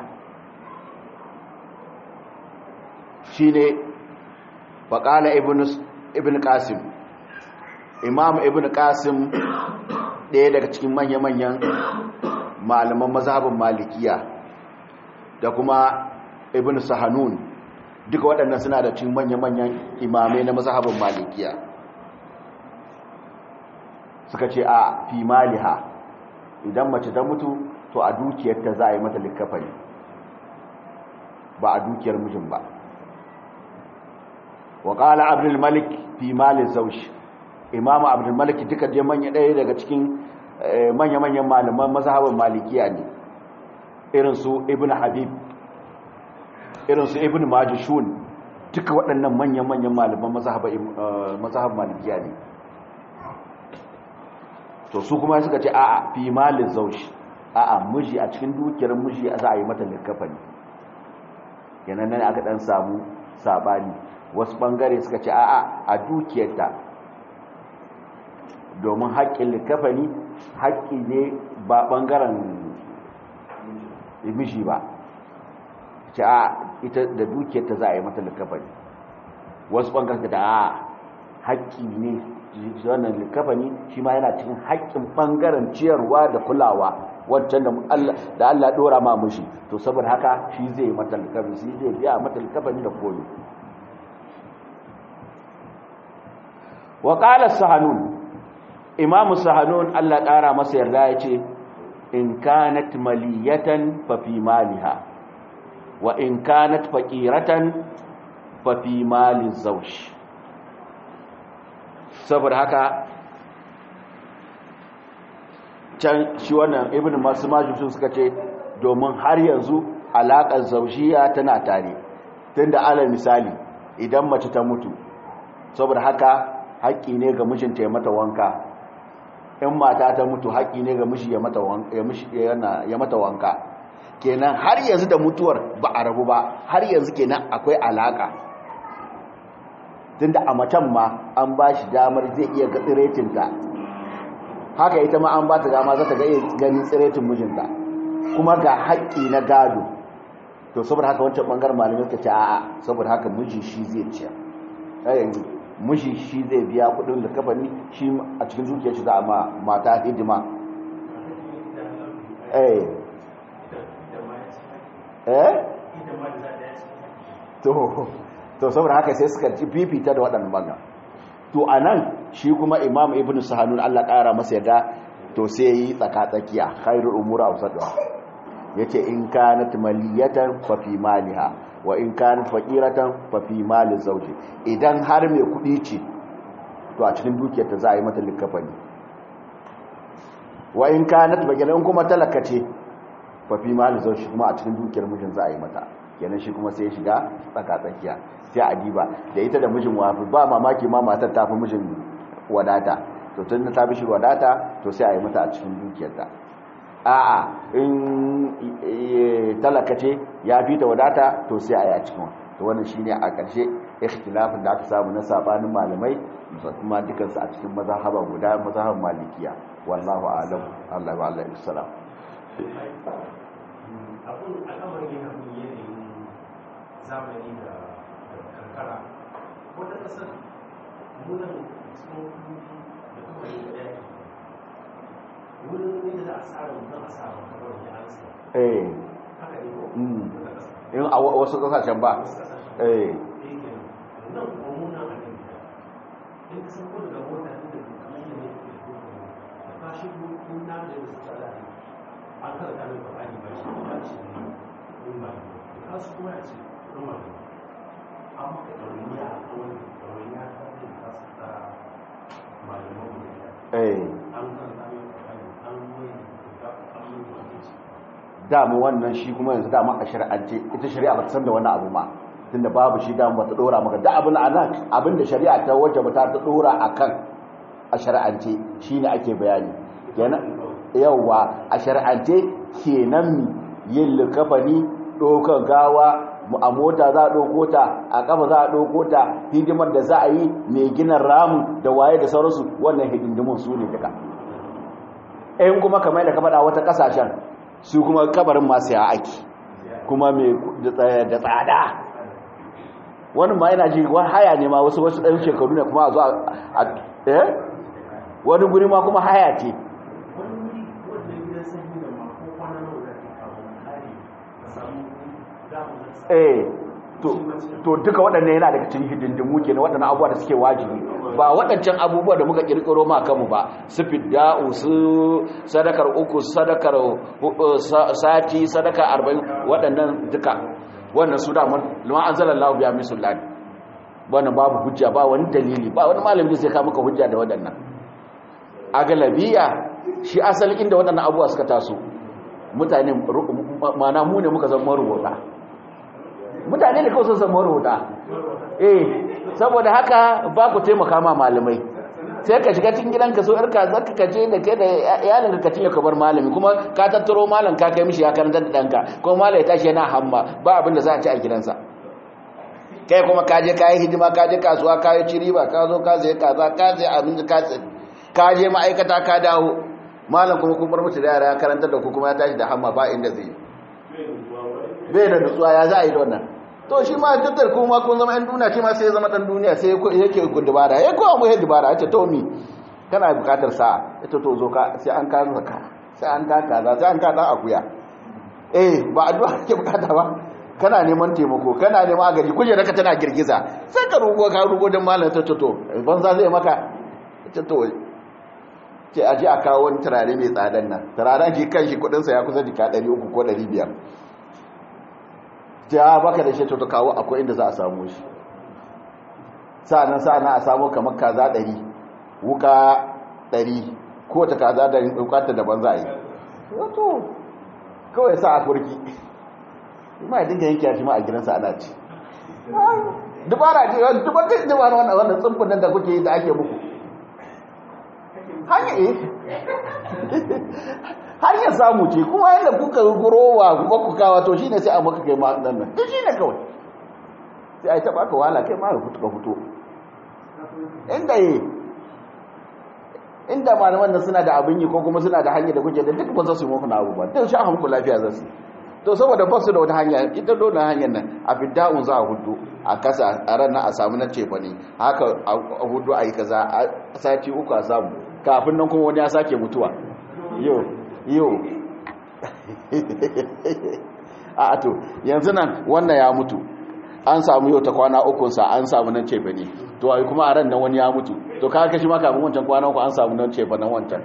[SPEAKER 1] shine faƙala ibn qasim imam ibn qasim ɗaya daga cikin manya-manyan malaman mazhabin malikiya da kuma ibn sahanun duka waɗannan suna da cikin manya-manyan imamai na mazhabin malikiya suka ce a fi maliha idan mace ta mutu to a dukiyarta za a yi mata likafani ba a dukiyar mijin ba wa ƙala abdulmalik fi malin zaushi imamu abdulmalik duka je manya ɗaya daga cikin manya-manyan malaman mazhabin malikiya ne irinsu ibn habib irinsu ibn majishun duka waɗannan manya-manyan malaman mazhabin malikiya ne to su kuma suka ce a'a fi malin zaushi a'a miji a cikin dukiyar miji za a yi mata likafani yanan nan aka dan samu sabani wasu bangare suka ce a'a a dukiyarta domin haƙƙin likafani haƙƙi ne ba bangaren miji ba ce a ita da dukiyarta za a yi mata likafani wasu bangaren da a haƙƙi ne wannan likafani shi ma yana cikin haƙƙin ɓangaren ciyarwa da kulawa wancan da Allah ɗora ma mushi to saboda haka shi zai mata likafani shi zai biya mata likafani da koyo wa qala sahanun imamu sahanun Allah ƙara masa yarda ya ce in kanat maliyatan fa fi maliha wa in kanat faqiratan fa fi mali zawj saboda haka can shi wannan ibn masu majusun suka ce domin har yanzu alaƙar zaushiya tana tare tun da ala misali idan mace ta mutu saboda haka haƙƙi ne ga mijinta ya mata wanka in mata ta mutu haƙi ne ga mishi ya mata wanka ya mata wanka kenan har yanzu da mutuwar ba a rabu ba har yanzu kenan akwai alaka tunda a macen ma an ba shi damar zai iya ga tsiretinta haka ita ma an ba ta dama za ta ga ganin tsiretin mijinta kuma ga haƙƙi na gado to saboda haka wancan ɓangar malamai ta ce a'a saboda haka miji shi zai ciya yanzu miji shi zai biya kuɗin da kafani shi a cikin zuciyar shi za a ma mata hidima eh eh to to saboda haka sai suka ci fifita da waɗannan banga to anan shi kuma imam ibnu sahanun Allah ƙara masa yadda to sai yi tsaka-tsakiya khairul umuri awsatuha yace in kanat maliyatan fa fi maliha wa in kanat faqiratan fa fi mali zawji idan har mai kudi ce to a cikin dukiyarta za a yi mata likafani wa in kanat bagilan kuma talaka ce fa fi mali zawji kuma a cikin dukiyar mijin za a yi mata kenan shi kuma sai ya shiga tsaka-tsakiya sai a diba da ita da mijin wafi ba mamaki ma matar ta fi mijin wadata to tun ta fi shi wadata to sai a yi mata a cikin dukiyarta a'a in talaka ce ya fi ta wadata to sai a yi a cikin to wannan shine a ƙarshe ikhtilafin da aka samu na sabanin malamai kuma dukansu a cikin mazhaba guda mazhaban malikiya wallahu a'lam Allah wa Allah islam
[SPEAKER 2] abun al'amarin yana mun yanayin zamani da karkara wata ƙasar munan cikin da kuma yi da yaki wurin yadda za a tsara mutum a tsara kamar da an sa
[SPEAKER 1] eh
[SPEAKER 2] haka ne ko
[SPEAKER 1] Mm.
[SPEAKER 2] wata ƙasa
[SPEAKER 1] in a wa- wasu kasashen ba
[SPEAKER 2] wasu ƙasashen
[SPEAKER 1] eh
[SPEAKER 2] da yake nan kuma muna a nan gida in ka san ko daga mota ne da kamar yadda ne ke ko da ka shigo in na da su tsara ne an karanta mai bayani ba shi ba shi ne in ba ne ka su kuma ya ce in ba ne an maka ɗauriya a kawai ɗauriya ta ce ka su ta malaman mu da
[SPEAKER 1] eh
[SPEAKER 2] an karanta mai bayani an mai da an mai wani ce
[SPEAKER 1] dama wannan shi kuma yanzu dama a shari'ance ita shari'a ba ta san da wannan abu ma tunda babu shi dama ba ta dora maka da abin anan abin da shari'a ta waje ba ta ta dora akan a shari'ance shine ake bayani kenan yawa a shari'ance kenan yin likafani dokan gawa a mota za a ɗauko ta a ƙafa za a ɗauko ta hidimar da za a yi mai gina ramu da waye da sauransu wannan hidindimun su ne duka in kuma kamar da ka faɗa wata ƙasashen su kuma kabarin masu ya ake kuma mai da tsada wani ma yana ji wani haya ne ma wasu wasu ɗan shekaru ne kuma a zo a eh wani guri ma kuma haya ce
[SPEAKER 2] wani wuri wanda gidan sanyi da ma ko kwana nawa da ke kawo kare ka samu damu da sa
[SPEAKER 1] eh to to duka waɗannan yana daga cikin hidindimu ke na waɗannan abubuwa da suke wajibi ba waɗancan abubuwa da muka ƙirƙiro ma kanmu ba su fidda'u su sadakar uku sadakar uh, sa- sati sadaka arba'in waɗannan duka wannan su damar liman an zala lahu biya misulani wannan babu hujja ba wani dalili ba wani malami zai kawo maka hujja da waɗannan a galabiya shi asalin inda waɗannan abubuwa suka taso mutane mana mu ne muka zama rubuta mutane da kawai sun zama rubuta eh saboda haka ba ku taimaka ma malamai sai ka shiga cikin gidanka so yarka zaka kace da kai da iyalin ka cinye ka bar malami kuma ka tattaro malam ka kai mishi ya karanta da danka kuma malai tashi yana hamma ba abin da za a ci a gidansa kai kuma ka je kai hidima ka je kasuwa ka yi ciriba ka zo ka zai kaza ka zai abin ka ka je ma'aikata ka dawo malam kuma kun bar mutu da yara ya karanta da ku kuma ya tashi da hamma ba inda zai bai da nutsuwa ya za a yi da wannan to shi ma tattar kuma kun zama yan duniya shi ma sai ya zama dan duniya sai yake ku dubara ya kowa mu yadda dubara yace to mi kana bukatar sa'a ita to zo ka sai an ka zaka sai an ka kaza sai an ka dan akuya eh ba addu'a kake bukata ba kana neman taimako kana neman agari kuje raka tana girgiza sai ka rugo ka rugo dan malam ta to banza zai maka ita to ce aje a kawo wani turare mai tsadan nan turaren ki kan shi kudin sa ya kusa jika 300 ko 500 ja baka da shi to kawo akwai inda za a samu shi sa'annan sa'annan a samu kamar kaza 100 wuka 100 ko ta kaza da bukatar da banza yi wato kawai sa a kurki ma ya dinga yanke shi ma a gidansa ana ci dubara ce dubar da dubara wannan wannan tsumpun nan da kuke yi da ake muku hanya eh hanyar samu ce kuma yadda kuka gurowa kuma ku kawa to shine sai a maka kai ma nan nan shine kawai sai ai ta baka wahala kai ma ka fito ka fito inda yi inda malaman nan suna da abin yi ko kuma suna da hanyar da kuke da duk ba za su yi muku na abubuwa duk sha hanku lafiya za su to saboda ba su da wata hanya ita dole hanyar nan a fidda'un za a hudu a kasa a ranar a samu na cefa ne haka a hudu a yi kaza a sati uku a samu kafin nan kuma wani ya sake mutuwa yau yau a to yanzu nan wannan ya mutu an samu yau ta kwana ukunsa an samu nan cefa ne to ai kuma a ran nan wani ya mutu to ka kashi maka abin wancan kwana uku an samu nan cefa nan wancan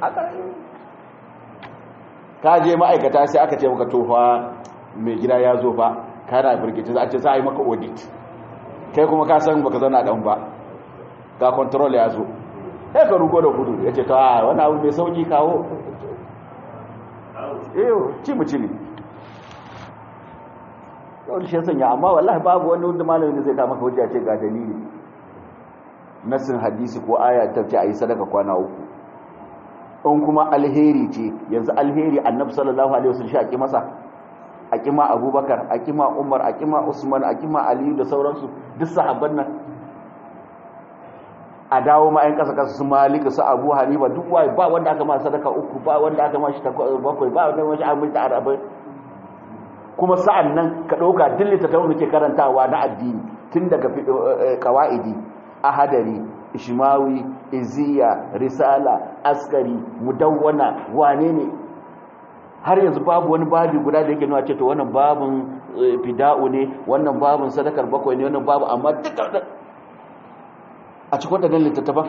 [SPEAKER 1] ka je ma'aikata sai aka ce maka tofa mai gida ya zo fa kana birgici za a ce za a yi maka audit kai kuma ka san baka zana dan ba ga control ya zo sai ka rugo da gudu ya ce ta wani abu mai sauki kawo eyo ci mu ci ne yau shi sanya amma wallahi babu wani wanda malamin zai ta maka hujja ce ga dalili nasin hadisi ko aya ta ce a yi sadaka kwana uku in kuma alheri ce yanzu alheri annabi sallallahu alaihi wasallam shi a ki masa a kima abubakar a kima umar a kima usman a kima aliyu da sauransu duk sahabban nan a dawo ma yan kasa kasa su malika su abu hanifa duk waye ba wanda aka ma sadaka uku ba wanda aka ma shi bakwai ba wanda ma shi aminta arabai kuma sa'an nan ka ɗauka duk littattafan da ke karantawa na addini tun daga kawa'idi ahadari ishmawi iziya risala askari mudawwana wane ne har yanzu babu wani babi guda da yake nuna ce to wannan babin fida'u ne wannan babin sadakar bakwai ne wannan babu amma duka a cikin wadannan littattafan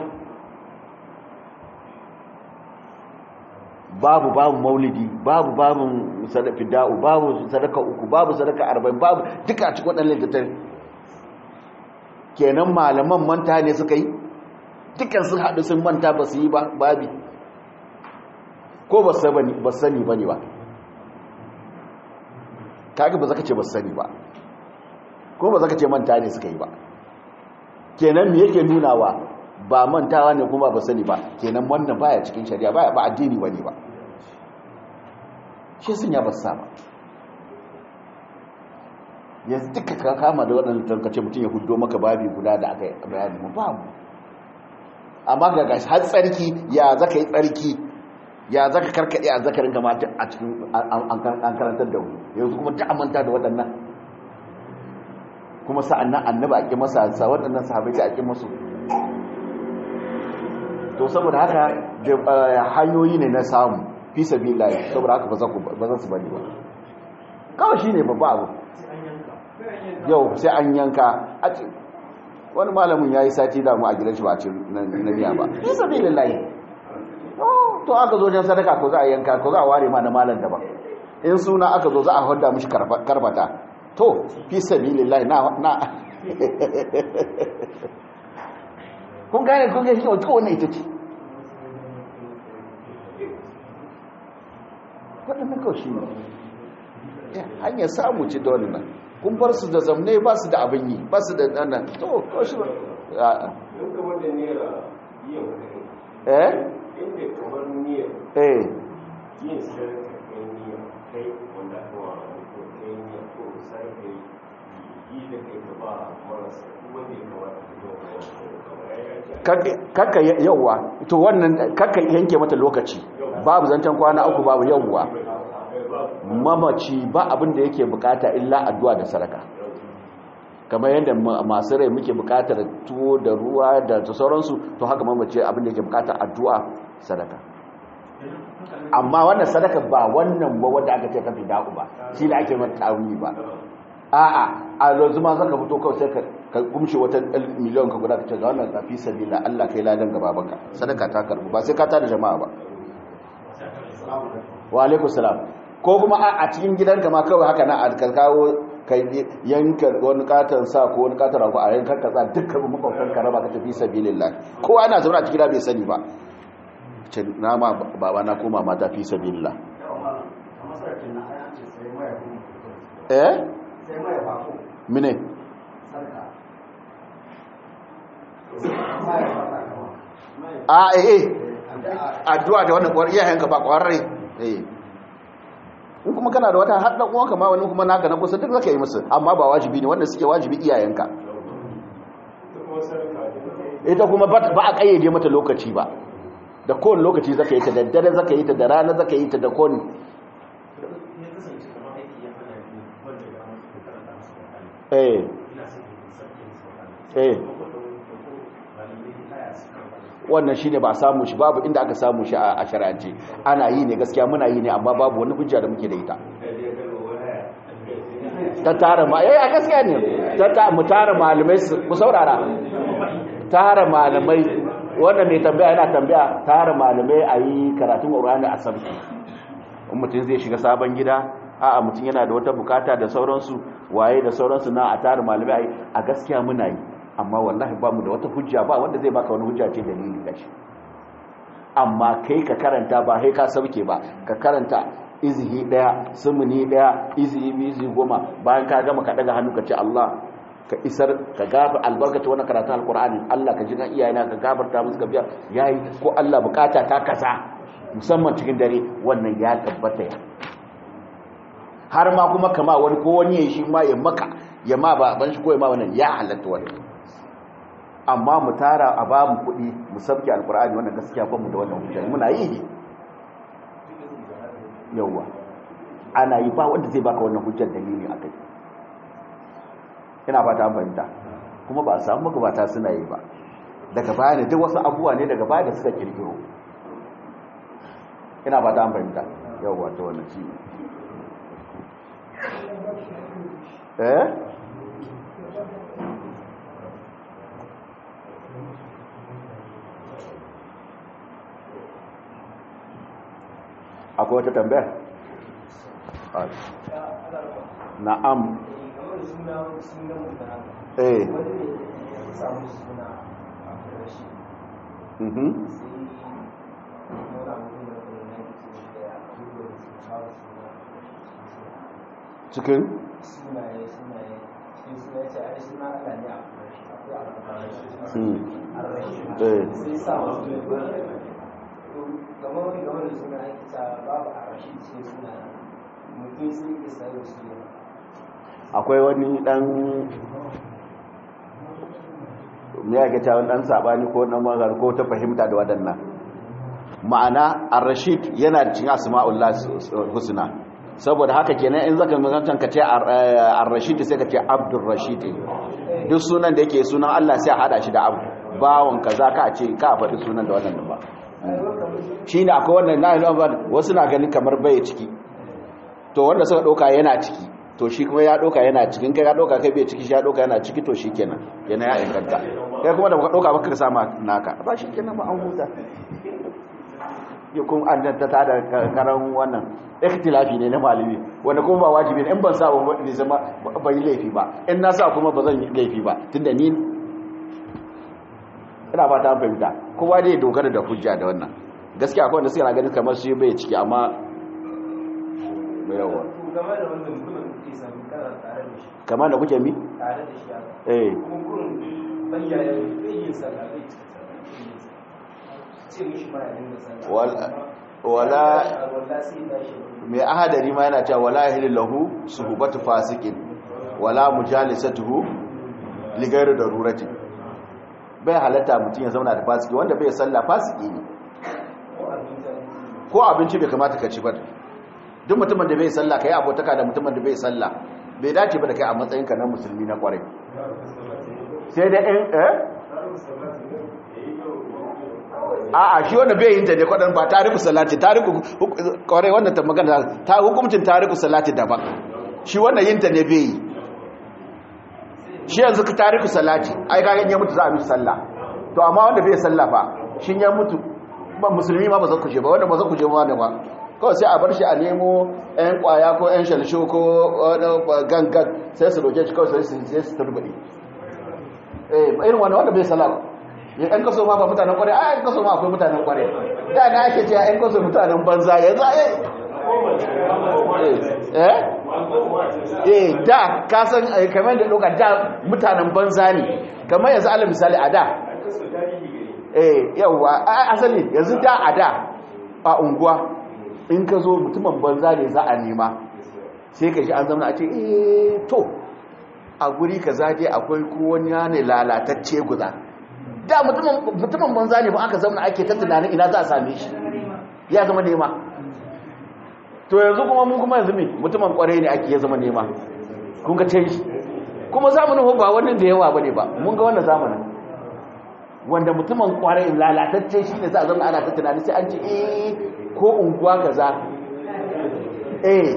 [SPEAKER 1] babu babu maulidi babu babin sadaka fida'u babu sadaka uku babu sadaka arba'in babu duka a cikin wadannan littattafan kenan malaman manta ne suka yi dukkan sun haɗu sun manta ba su yi ba babi ko ba sani ba ne ba kaga ba za ka ce ba sani ba ko ba za ka ce manta ne suka yi ba kenan me yake nunawa ba mantawa ne kuma ba sani ba kenan wannan baya cikin shari'a ba addini ba ne ba shi sun ya ba sa ba yanzu duka ka kama da waɗanda tankace mutum ya hudo maka babi guda da aka yi bayani mu babu amma ga gashi har tsarki ya zaka yi tsarki ya zaka karkade a zakarin kamata a cikin an karantar da wani yanzu kuma ta amanta da waɗannan kuma sa'an nan annaba a ƙi masa sa waɗannan sahabai ta a ƙi masu to saboda haka hanyoyi ne na samu fi sabi layi saboda haka ba za su bari ba kawai shi ne babba abu yau sai an yanka wani malamin ya yi sati damu a gidan shi ba a ce na biya ba fi sabi layi to aka zo jan sadaka ko za a yanka ko za a ware ma na malam daban in suna aka zo za a hada mishi karbata to fi sabilillahi na na kun gane kun gane shi wannan ita ce waɗannan kawai shi ne hanyar samu ce da wani nan kun bar su da zamne ba su da abin yi ba su da ɗanan to kawai shi ba eh
[SPEAKER 3] inda kamar niyyar
[SPEAKER 1] eh
[SPEAKER 3] yin sadaka kai niyyar kai wanda aka wa ko kai niyyar ko sai kai yi da kai ka ba marasa wanda ya kamata ka zo
[SPEAKER 1] kakka yawwa to wannan kakka yanke mata lokaci babu zancen kwana uku babu yawwa mamaci ba abin da yake bukata illa addu'a da sadaka kamar yadda masu rai muke bukatar tuwo da ruwa da sauransu to haka mamaci abin da yake bukatar addu'a sadaka amma wannan sadaka ba wannan ba wanda aka ce ka fida'u ba shi da ake mata tawili ba a'a a yanzu ma zaka fito kawai sai ka kumshi wata miliyan ka guda ka ce ga wannan tafi sabila Allah kai ladan gaba baka sadaka ta karbu ba sai ka tada jama'a ba wa alaikum salam ko kuma a cikin gidanka ma kawai haka na ka kawo kai yanka wani katon sa ko wani katon rago a yankar ka sa dukkan makwabtan ka raba ka tafi sabilillah kowa ana zaune a cikin gida bai sani ba ce na ma baba na koma mata fi sabilillah eh mine a eh addu'a da wannan kwar iyayenka ba kwararre eh in kuma kana da wata har dan uwanka ma wani kuma naka na kusa duk zaka yi musu amma ba wajibi ne wanda suke wajibi iyayenka ita kuma ba a kayyade mata lokaci ba da kowane lokaci zaka yi ta da dare zaka yi ta da rana zaka yi ta da kowane
[SPEAKER 2] ya kasance kamar aiki ya hana ni wanda ya musu ko karanta musu Qur'ani
[SPEAKER 1] eh
[SPEAKER 2] ina son in sabke musu Qur'ani
[SPEAKER 1] eh
[SPEAKER 2] ko da wani ko malamai aya su karanta
[SPEAKER 1] wannan shine ba a samu shi babu inda aka samu shi a shari'ance ana yi ne gaskiya muna yi ne amma babu wani hujja da muke da ita ta tara ma eh a gaskiya ne ta ta mu tara malamai su ku saurara tara malamai wannan mai tambaya yana tambaya tara malamai a yi karatun Qur'ani a sabki in mutum zai shiga sabon gida a'a mutum yana da wata bukata da sauransu waye da sauransu na a tara malamai a yi a gaskiya muna yi amma wallahi ba mu da wata hujja ba wanda zai baka wani hujja ce dalili gashi amma kai ka karanta ba kai ka sauke ba ka karanta izihi daya sumuni daya izihi biyu izihi goma bayan ka gama ka daga hannu ka ce Allah ka isar ka gafa albarkaci wannan karatun alkur'ani Allah ka ji kan iyayena ka gafarta musu ka biya yayi ko Allah bukata ta kasa musamman cikin dare wannan ya tabbata ya har ma kuma kama wani ko wani yayi shi ma ya maka ya ma ba ban shi ko ya ma wannan ya halatta wannan amma mu tara a ba mu kuɗi mu sabke alkur'ani wannan gaskiya ba mu da wannan hujja muna yi ne yawa ana yi ba wanda zai baka wannan hujjar dalili a kai ina fata an fahimta kuma ba a samu magabata suna yi ba daga baya ne duk wasu abubuwa ne daga baya da suka kirkiro ina fata an fahimta yawa ta wannan shi eh akwai wata tambaya na'am eh mhm cikin mm eh akwai wani dan me yake cewa dan sabani ko dan magar ko ta fahimta da wadannan ma'ana ar-rashid yana cikin asma'ullah husna saboda haka kenan in zaka mazantan ka ce ar-rashid sai ka ce abdur rashid duk sunan da yake sunan Allah sai a hada shi da abu bawon kaza ka ce ka faɗi sunan da wannan ba shine akwai wannan na wasu na ganin kamar bai ciki to wanda suka dauka yana ciki to shi kuma ya doka yana cikin kai ya doka kai bai ciki shi ya doka yana ciki to shi kenan yana ya inganta kai kuma da baka doka baka sama naka ba shi kenan ba an huta yakun an ta ta da karan wannan ikhtilafi ne na malami wanda kuma ba wajibi ne in ban sa ba ne zama ba yi laifi ba in na sa kuma ba zan yi laifi ba tunda ni ina ba ta fahimta kowa dai dogara da hujja da wannan gaskiya akwai wanda suka ganin kamar shi bai ciki amma mai yawa kamar da kuke mi?
[SPEAKER 4] tare da shi
[SPEAKER 1] eh
[SPEAKER 4] kuma kurin bayyana bayyin sallah bai cika ce mishi ma ya dinga sallah
[SPEAKER 1] wala wala
[SPEAKER 4] wala sai da shi
[SPEAKER 1] mai ahadari ma yana cewa wala yahillu lahu suhbatu fasikin wala mujalisatuhu li ghairi darurati bai halatta mutum ya zauna da fasiki wanda bai sallah fasiki ne
[SPEAKER 4] ko abin da
[SPEAKER 1] ko abinci bai kamata ka ci ba duk mutumin da bai sallah kai abotaka da mutumin da bai sallah bai dace ba da kai a matsayinka na musulmi na kwarai sai da in eh a'a shi wanda bai yin ta ne kwadan ba tariku salati tariku kwarai wannan ta magana ta hukuncin tariku salati daban shi wannan yin ta ne bai yi shi yanzu ka tariku salati ai ka ya mutu za a mishi sallah to amma wanda bai sallah fa shi ya mutu ba musulmi ma ba zan kuje ba wanda ba zan kuje ma wanda ba kawai sai a bar shi a nemo yan kwaya ko yan shalsho ko gangan sai su roke shi kawai sai su sai su turbudi eh irin wanda wanda bai sallah ya ɗan kaso ma ba mutanen kware a ɗan kaso ma akwai mutanen kware da na ake cewa ɗan kaso mutanen banza yanzu a eh eh da ka san eh, kamar da ɗauka da mutanen banza ne kamar yanzu ala misali a da eh yawa asali yanzu da a da a unguwa in ka zo mutumin banza ne za a nema sai ka shi an zama a ce eh to a guri ka zaje akwai kowani ne lalatacce guza da mutumin banza ne ba aka zama ake ta tunanin ina za a same shi ya zama nema to yanzu kuma mun kuma yanzu me mutumin kwarai ne ake ya zama nema kun ga canji kuma zamanin ba wannan da yawa bane ba mun ga wannan zamanin wanda mutumin kwarai lalatacce shi ne za a zama ana ta tunani sai an ce eh ko unguwa kaza eh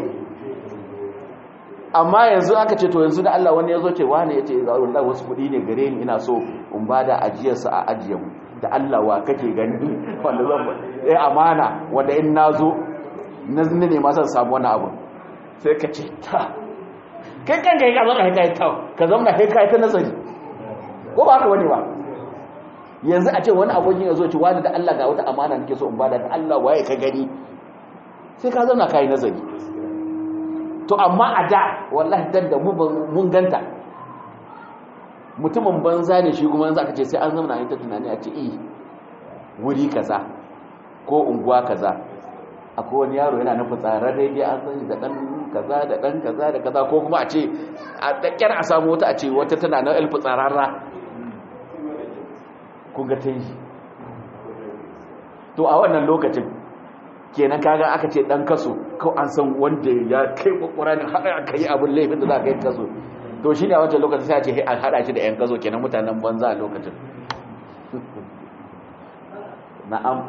[SPEAKER 1] amma yanzu aka ce to yanzu da Allah wani ya zo ce wani ya ce wallahi wasu kuɗi ne gare ni ina so in ba da ajiyarsa a ajiyar mu da Allah wa kake gani wanda zan ba eh amana wanda in na zo na zini ne ma san samu wani abu sai ka ce ta kai kan kai ka zama kai kai ta ka zama kai kai ta nazari ko ba haka wani ba yanzu a ce wani abokin ya zo ce wani da Allah ga wata amana nake so in ba da Allah waye ka gani sai ka zauna kai nazari to amma a da wallahi dan da mun ganta mutumin banza ne shi kuma yanzu aka ce sai an zama ta tunani a ce eh wuri kaza ko unguwa kaza akwai wani yaro yana nufin tsarar daidai an sani da dan kaza da dan kaza da kaza ko kuma a ce a dakkar a samu wata a ce wata tana na elfi tsararra kun ga ta yi to a wannan lokacin kenan kaga aka ce dan kaso ko an san wanda ya kai kwakwara ne har aka yi abin laifin da za ka yi kaso to shi ne a wancan lokacin sai a ce a haɗa shi da 'yan kaso kenan mutanen banza a lokacin na'am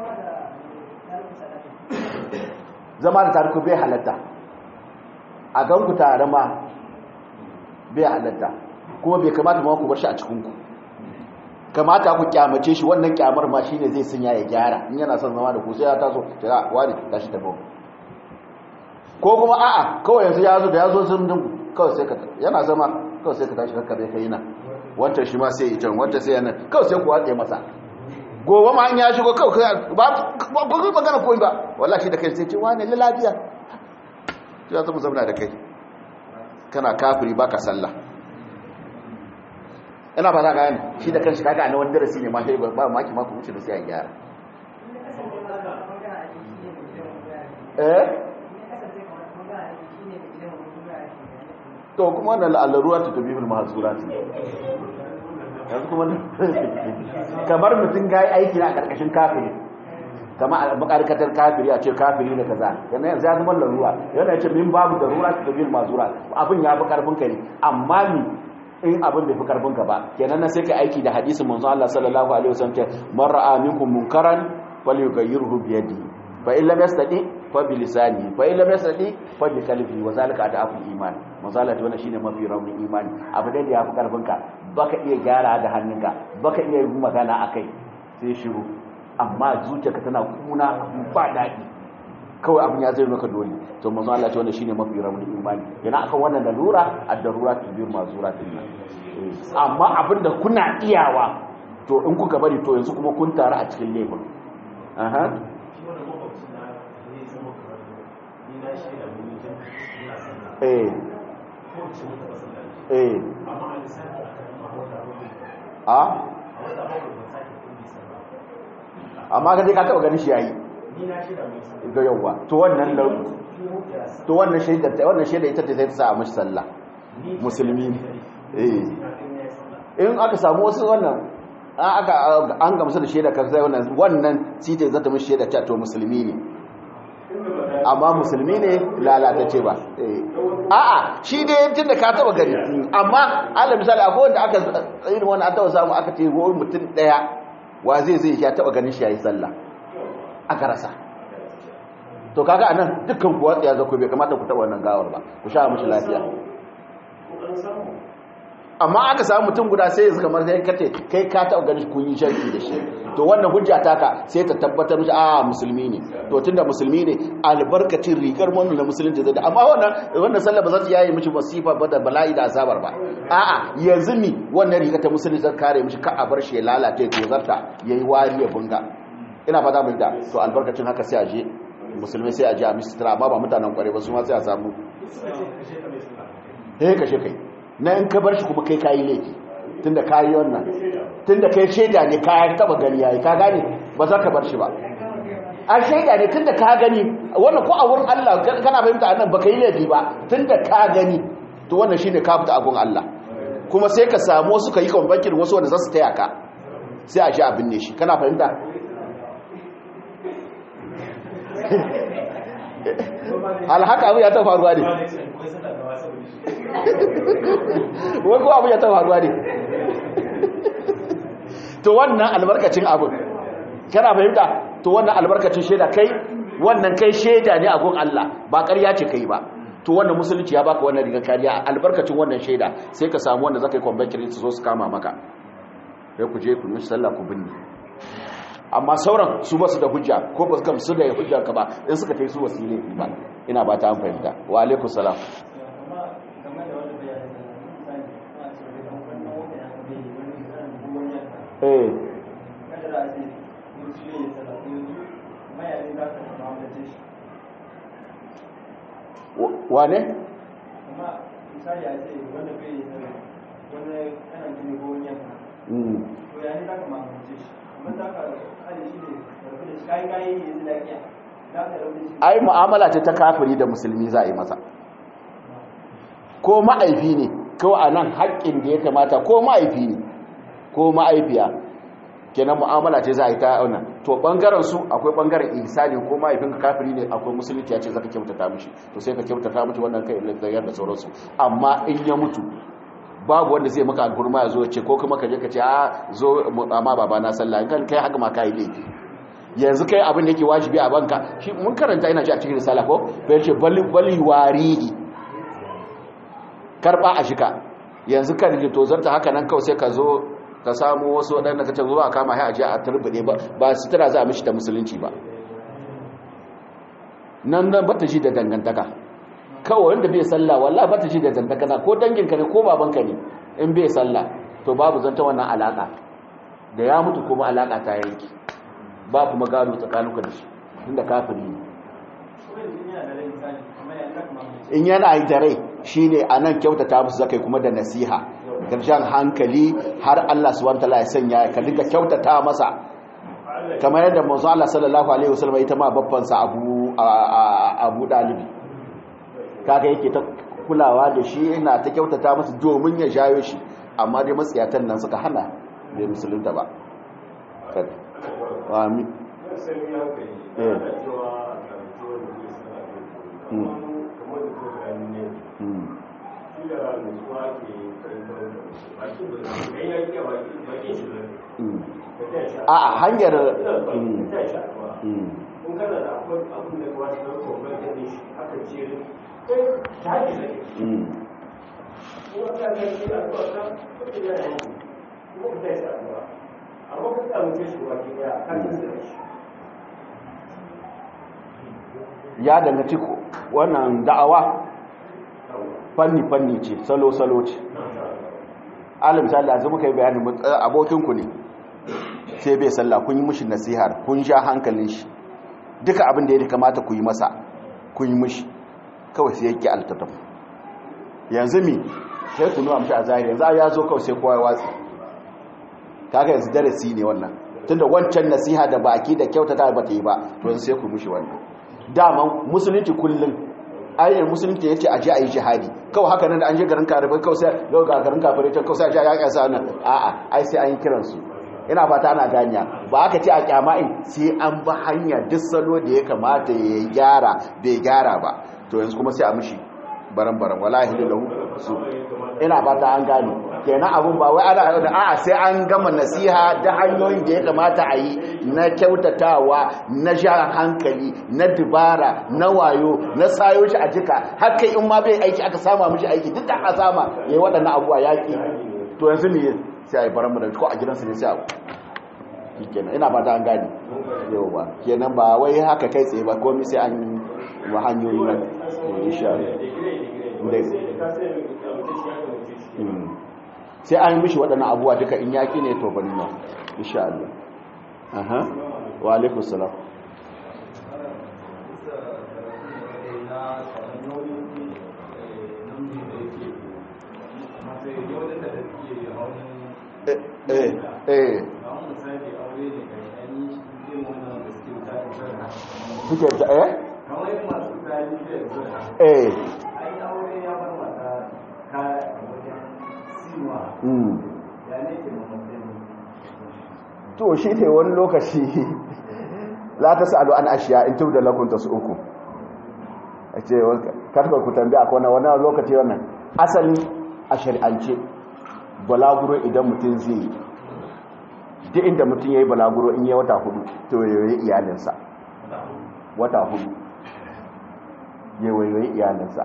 [SPEAKER 1] zama da tariku bai halatta a ganku tare ma bai halatta kuma bai kamata ma ku bar shi a cikinku kamata ku kyamace shi wannan kyamar ma shine zai sanya ya gyara in yana son zama da ku sai ya taso ta wani tashi ta bawa ko kuma a'a kawai yanzu ya zo da ya zo sun dingu kawai sai ka yana zama kawai sai ka tashi kakka zai kai na wancan shi ma sai ya can wancan sai yana kawai sai ku watse masa gobe ma an ya shigo kawai ba ba ku magana koyi ba wallahi da kai sai ce wani lafiya ya zama zamana da kai kana kafiri baka sallah ina ba za ka gani shi da kanshi kaga na wani darasi ne ma sai ba maki ma ku wuce da sai a gyara eh to kuma wannan al'aruwa ta tabi bil mahzurat yanzu kuma kamar mutum ga aiki na karkashin kafiri kama a makarkatar kafiri a ce kafiri da kaza yana yanzu ya zama laruwa yana ce min babu darura ta tabi bil mahzurat abin ya fi karfin ka ne amma ni in abin bai fi karfin ka ba kenan na sai ka aiki da hadisin manzo Allah sallallahu alaihi wasallam ce man ra'a minkum munkaran falyughayyirhu bi yadihi fa in lam yastati fa bi lisani fa in lam yastati fa bi qalbi wa zalika adafu iman mazala ta wannan shine mafi raunin imani abu da ya fi karfin ka baka iya gyara da hannunka baka iya yin magana akai sai shiru amma zuciyarka tana kuna ba daɗi kawai abin ya zai maka dole to manzo Allah ce wannan shine mafi raunin imani yana akan wannan lalura ad-darura tubir mazura dinnan amma abinda kuna iyawa to in kuka bari to yanzu kuma kun taru a cikin laifin aha eh eh a amma ga dai ka taba ganin shi yayi ga yawa to wannan to wannan shaida wannan shaida ita ce sai ta sa a mishi sallah musulmi eh in aka samu wasu wannan aka an gamsu da shaida kan sai wannan wannan sita zata mishi shaida ta to musulmi ne amma musulmi ne lalatacce ba a'a shi dai tun da ka taba gari amma ala misali akwai wanda aka irin wani an taba samu aka ce wani mutum daya wa zai zai ya taba ganin shi yayi sallah aka rasa to kaga anan dukkan kuwa tsaya zako bai kamata ku taba wannan gawar ba ku sha mishi lafiya amma aka samu mutum guda sai yanzu kamar sai kace kai ka taba ganin kun yi sharki da shi to wannan hujja taka sai ta tabbatar mishi a musulmi ne to tunda musulmi ne albarkacin rigar wannan na musulunci zai da amma wannan wannan sallah ba za ta yayi mishi masifa ba da bala'i da azabar ba a'a yanzu ni wannan riga ta musulunci zai kare mishi ka a bar shi ya lalace to zarta yayi wari ya bunga ina fata mun da to albarkacin haka sai a je musulmai sai a je a mistra amma ba mutanen kware ba su ma sai a samu eh kashe kai na in ka bar shi kuma kai kayi laifi tunda ka yi wannan tunda kai shaida ne ka taba gani yayi ka gane ba za ka bar shi ba a shaida ne tunda ka gani wannan ko a wurin Allah kana fahimta annan baka yi laifi ba tunda ka gani to wannan shine ka fita abun Allah kuma sai ka samu wasu ka yi kwambankin wasu wanda za su taya ka sai a shi abin ne shi kana fahimta alhaka abu ya ta faruwa ne wani abu ya ta faruwa ne to wannan albarkacin abin kana fahimta to wannan albarkacin shaida kai wannan kai shaida ne a gun Allah ba ƙarya ce kai ba to wannan musulunci ya baka wannan rigar kariya albarkacin wannan shaida sai ka samu wanda zaka yi kwambakin su zo su kama maka sai ku je ku yi sallah ku binne amma sauran su basu da hujja ko ba su gamsu da hujjar ka ba in suka tai su wasu ne ba ina ba ta an fahimta wa alaikum salam eh wane?
[SPEAKER 4] amma misali a ce wanda bai yi wani kanan jini ko wani yanka to ya ne za ka mamance shi amma za ka hali shi ne rabu da shi kayi kayi ne yanzu lafiya za ka rabu da shi
[SPEAKER 1] ai mu'amala ce ta kafiri da musulmi za a yi masa ko ma'aifi ne ko a nan haƙƙin da ya kamata ko ma'aifi ne ko ma'aifiya kenan mu'amala ce za a yi ta auna to bangaren su akwai bangaren ihsani ko mahaifinka kafiri ne akwai musulunci ya ce zaka kyautata mishi to sai ka kyautata mishi wannan kai da da sauransu amma in ya mutu babu wanda zai maka gurma ya zo ce ko kuma ka je ka ce a zo amma baba na sallah kan kai haka ma kai laifi yanzu kai abin da yake wajibi a banka shi mun karanta ina ji a cikin risala ko fa yace bali bali warihi karba a shika yanzu kan ji to zarta haka nan kawai sai ka zo ka samu wasu waɗanda ka ce zuwa kama ya ajiye a turbide ba ba su tara za a mishi ta musulunci ba nan nan ba ta ji da dangantaka kawai wanda bai sallah wallah ba ta ji da dangantaka ko danginka ne ko babanka ne in bai sallah to babu zanta wannan alaka da ya mutu kuma alaka ta yanki ba kuma gado tsakaninka da shi inda kafiri ne in yana yi da rai shine anan kyautata musu zakai kuma da nasiha karshen hankali har Allah subhanahu wataala ya sanya ka dinga kyautata masa kamar yadda manzo Allah sallallahu alaihi wasallam ita ma babban sa Abu Abu Dalibi kaga yake ta kulawa da shi ina ta kyautata masa domin ya jayo shi amma dai matsiyatan nan suka hana bai musulunta ba amin a hanyar ya dangaci wannan da'awa fanni-fanni ce salo-salo ce alim misali da zama kai bayanin abokinku ne sai bai sallah kun yi mushi nasihar kun sha hankalin shi duka abin da ya kamata ku yi masa kun yi mushi kawai sai yake altattaf yanzu mi sai ku nuna mushi a zahiri yanzu ya zo kawai sai kowa ya watsi kaga yanzu darasi ne wannan tunda wancan nasiha da baki da kyautata ba ta yi ba to yanzu sai ku mushi wannan dama musulunci kullum ayyar musulunci ya ce a ji a yi jihadi kawai haka nan da an je garin karifai kawai sai yau ga garin kafirai can kawai sai a ji a yaƙa sa nan a'a ai sai an yi kiransu ina fata ana ganiya ba aka ce a kyama'in sai an ba hanya duk salo da ya kamata ya gyara bai gyara ba to yanzu kuma sai a mishi baran-baran wala hilu lahu su ina fata an gane kenan abun ba wai ana da a'a sai an gama nasiha da hanyoyin da ya kamata a yi na kyautatawa na jan hankali na dubara na wayo na sayo shi a jika haka in ma bai aiki aka sama mishi aiki duk da aka sama yayi waɗannan abuwa yaki to yanzu ne sai a yi baran da ko a gidansu ne sai a kenan ina fata an gane yau ba kenan ba wai haka kai tsaye ba komai sai an wa hanyoyi na insha sai an yi mishi waɗannan abuwa duka in yaƙi ne to bari na insha Allah aha wa alaikum salam eh eh eh suke ta eh eh mm to shi ne wani lokaci la ta sa'alu an ashiya in tubda lakum uku. a ce karfa ku tambaya akwai wani lokaci wannan asali a shari'ance balaguro idan mutum zai duk inda mutum ya yi balaguro in yi wata hudu to yayi iyalinsa wata hudu yayi iyalinsa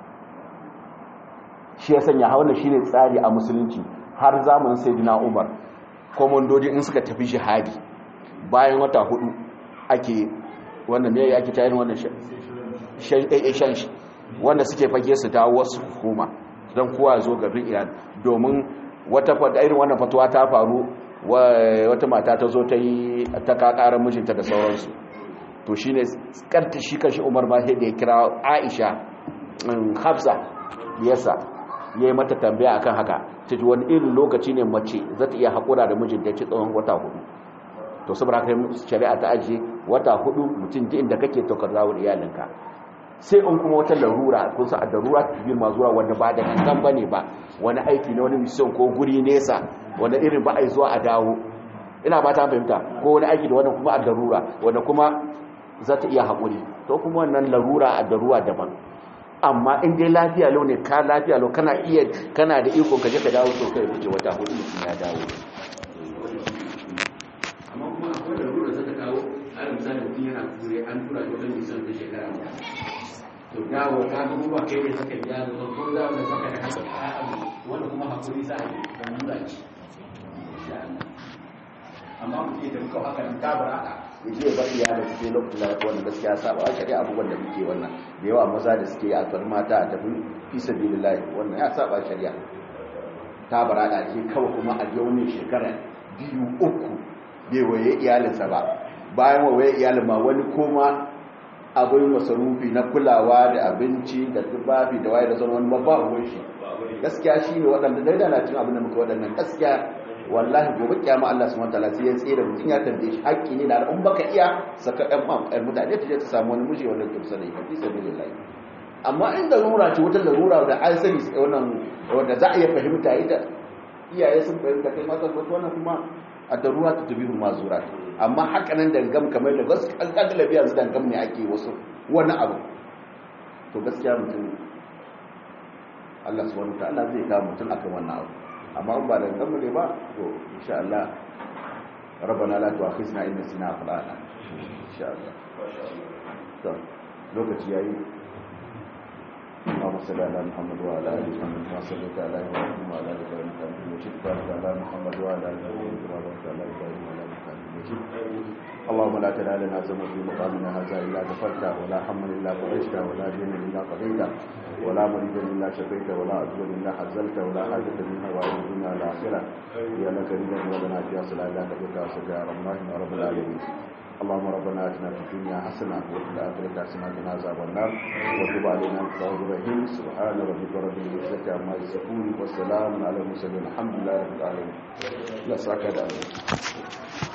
[SPEAKER 1] shi ya sanya hauna shi ne tsari a musulunci har zamanin sai dina umar komandodi in suka tafi jihadi bayan wata hudu ake wannan me ake tayin wannan shan shi wanda suke fage su dawo wasu hukuma don kowa zo garin iran domin wata fata irin wannan fatuwa ta faru wata mata ta zo ta yi ta kakarar mijinta da sauransu to shi ne karta shi kan shi umar ma da ya kira aisha hafsa yasa ya yi mata tambaya akan haka ta ji wani irin lokaci ne mace za ta iya haƙura da mijinta ci tsawon wata hudu to saboda haka shari'a ta ajiye wata hudu mutum ji inda kake tokar zawon iyalinka sai in kuma wata larura kun sa a darura ta ma zuwa wanda ba da kankan bane ba wani aiki na wani mission ko guri nesa wanda irin ba a yi zuwa a dawo ina ba ta fahimta ko wani aiki da wani kuma a darura wanda kuma za ta iya haƙuri to kuma wannan larura a darura daban amma in dai lafiya lau ne ka lafiya lau kana iya kana da iko ka je ka dawo to kai wuce wata hudu mutum ya dawo amma kuma akwai larura za ta kawo a misali mutum yana kure an tura shi wajen nisan ta shekara guda to dawo ka ga ba kai ne saka biya da ko za mu saka da haka wanda kuma hakuri za a yi dan lura ce amma mu ce da muka haka in ka bar haka mu je bar iyalin su sai lokacin da wannan gaskiya saba a shari'a abubuwan da muke wannan da yawa maza da suke a tsar mata a tafi fi sabilillah wannan ya saba shari'a ta bara da ke kawai kuma a je wani shekara biyu uku bai waye iyalinsa ba bayan waye iyalin ma wani koma abin masarufi na kulawa da abinci da tufafi da waye da zama wani babba ruwan shi gaskiya shi ne waɗanda dai da na cin abin da muka waɗannan gaskiya wallahi gobe kiyama Allah subhanahu wataala sai ya tsere mutum ya tambaye shi haƙƙi ne da in baka iya saka ɗan mam ɗan mutane ta je ta samu wani miji wanda ke sani ka fi sabilillah amma in da rura ce wata larura da an sani wannan wanda za a iya fahimta ita iyaye sun fahimta kai mata wata wannan kuma a darura ta tabi ma zura amma haka nan dangam kamar da wasu alƙalabi yanzu dangam ne ake wasu wani abu to gaskiya mutum Allah subhanahu wa ta'ala zai kawo mutum akan wannan abu amma ba dangam ne ba to insha Allah rabbana la tu'akhizna in nasina akhlana insha Allah to lokaci yayi اللهم صل على محمد وعلى ال محمد كما صليت على ابراهيم وعلى ال ابراهيم انك حميد مجيد بارك على محمد وعلى ال ابراهيم كما باركت على ابراهيم وعلى ال ابراهيم مجيد اللهم لا تدع لنا ذنبا في مقامنا هذا الا غفرته ولا هما الا فرجته ولا دينا الا قضيته ولا مريضا الا شفيته ولا عدوا الا حزلته ولا حاجه منها وعلى الدنيا والاخره يا لك رضا ولنا فيها صلاه لا تبقى وسجى رحمن يا رب العالمين اللهم ربنا اتنا في الدنيا حسنه وفي الاخره حسنه وقنا عذاب النار وتب علينا انت التواب الرحيم سبحان ربك رب العزه عما يصفون والسلام على المرسلين الحمد لله رب العالمين لا ساكت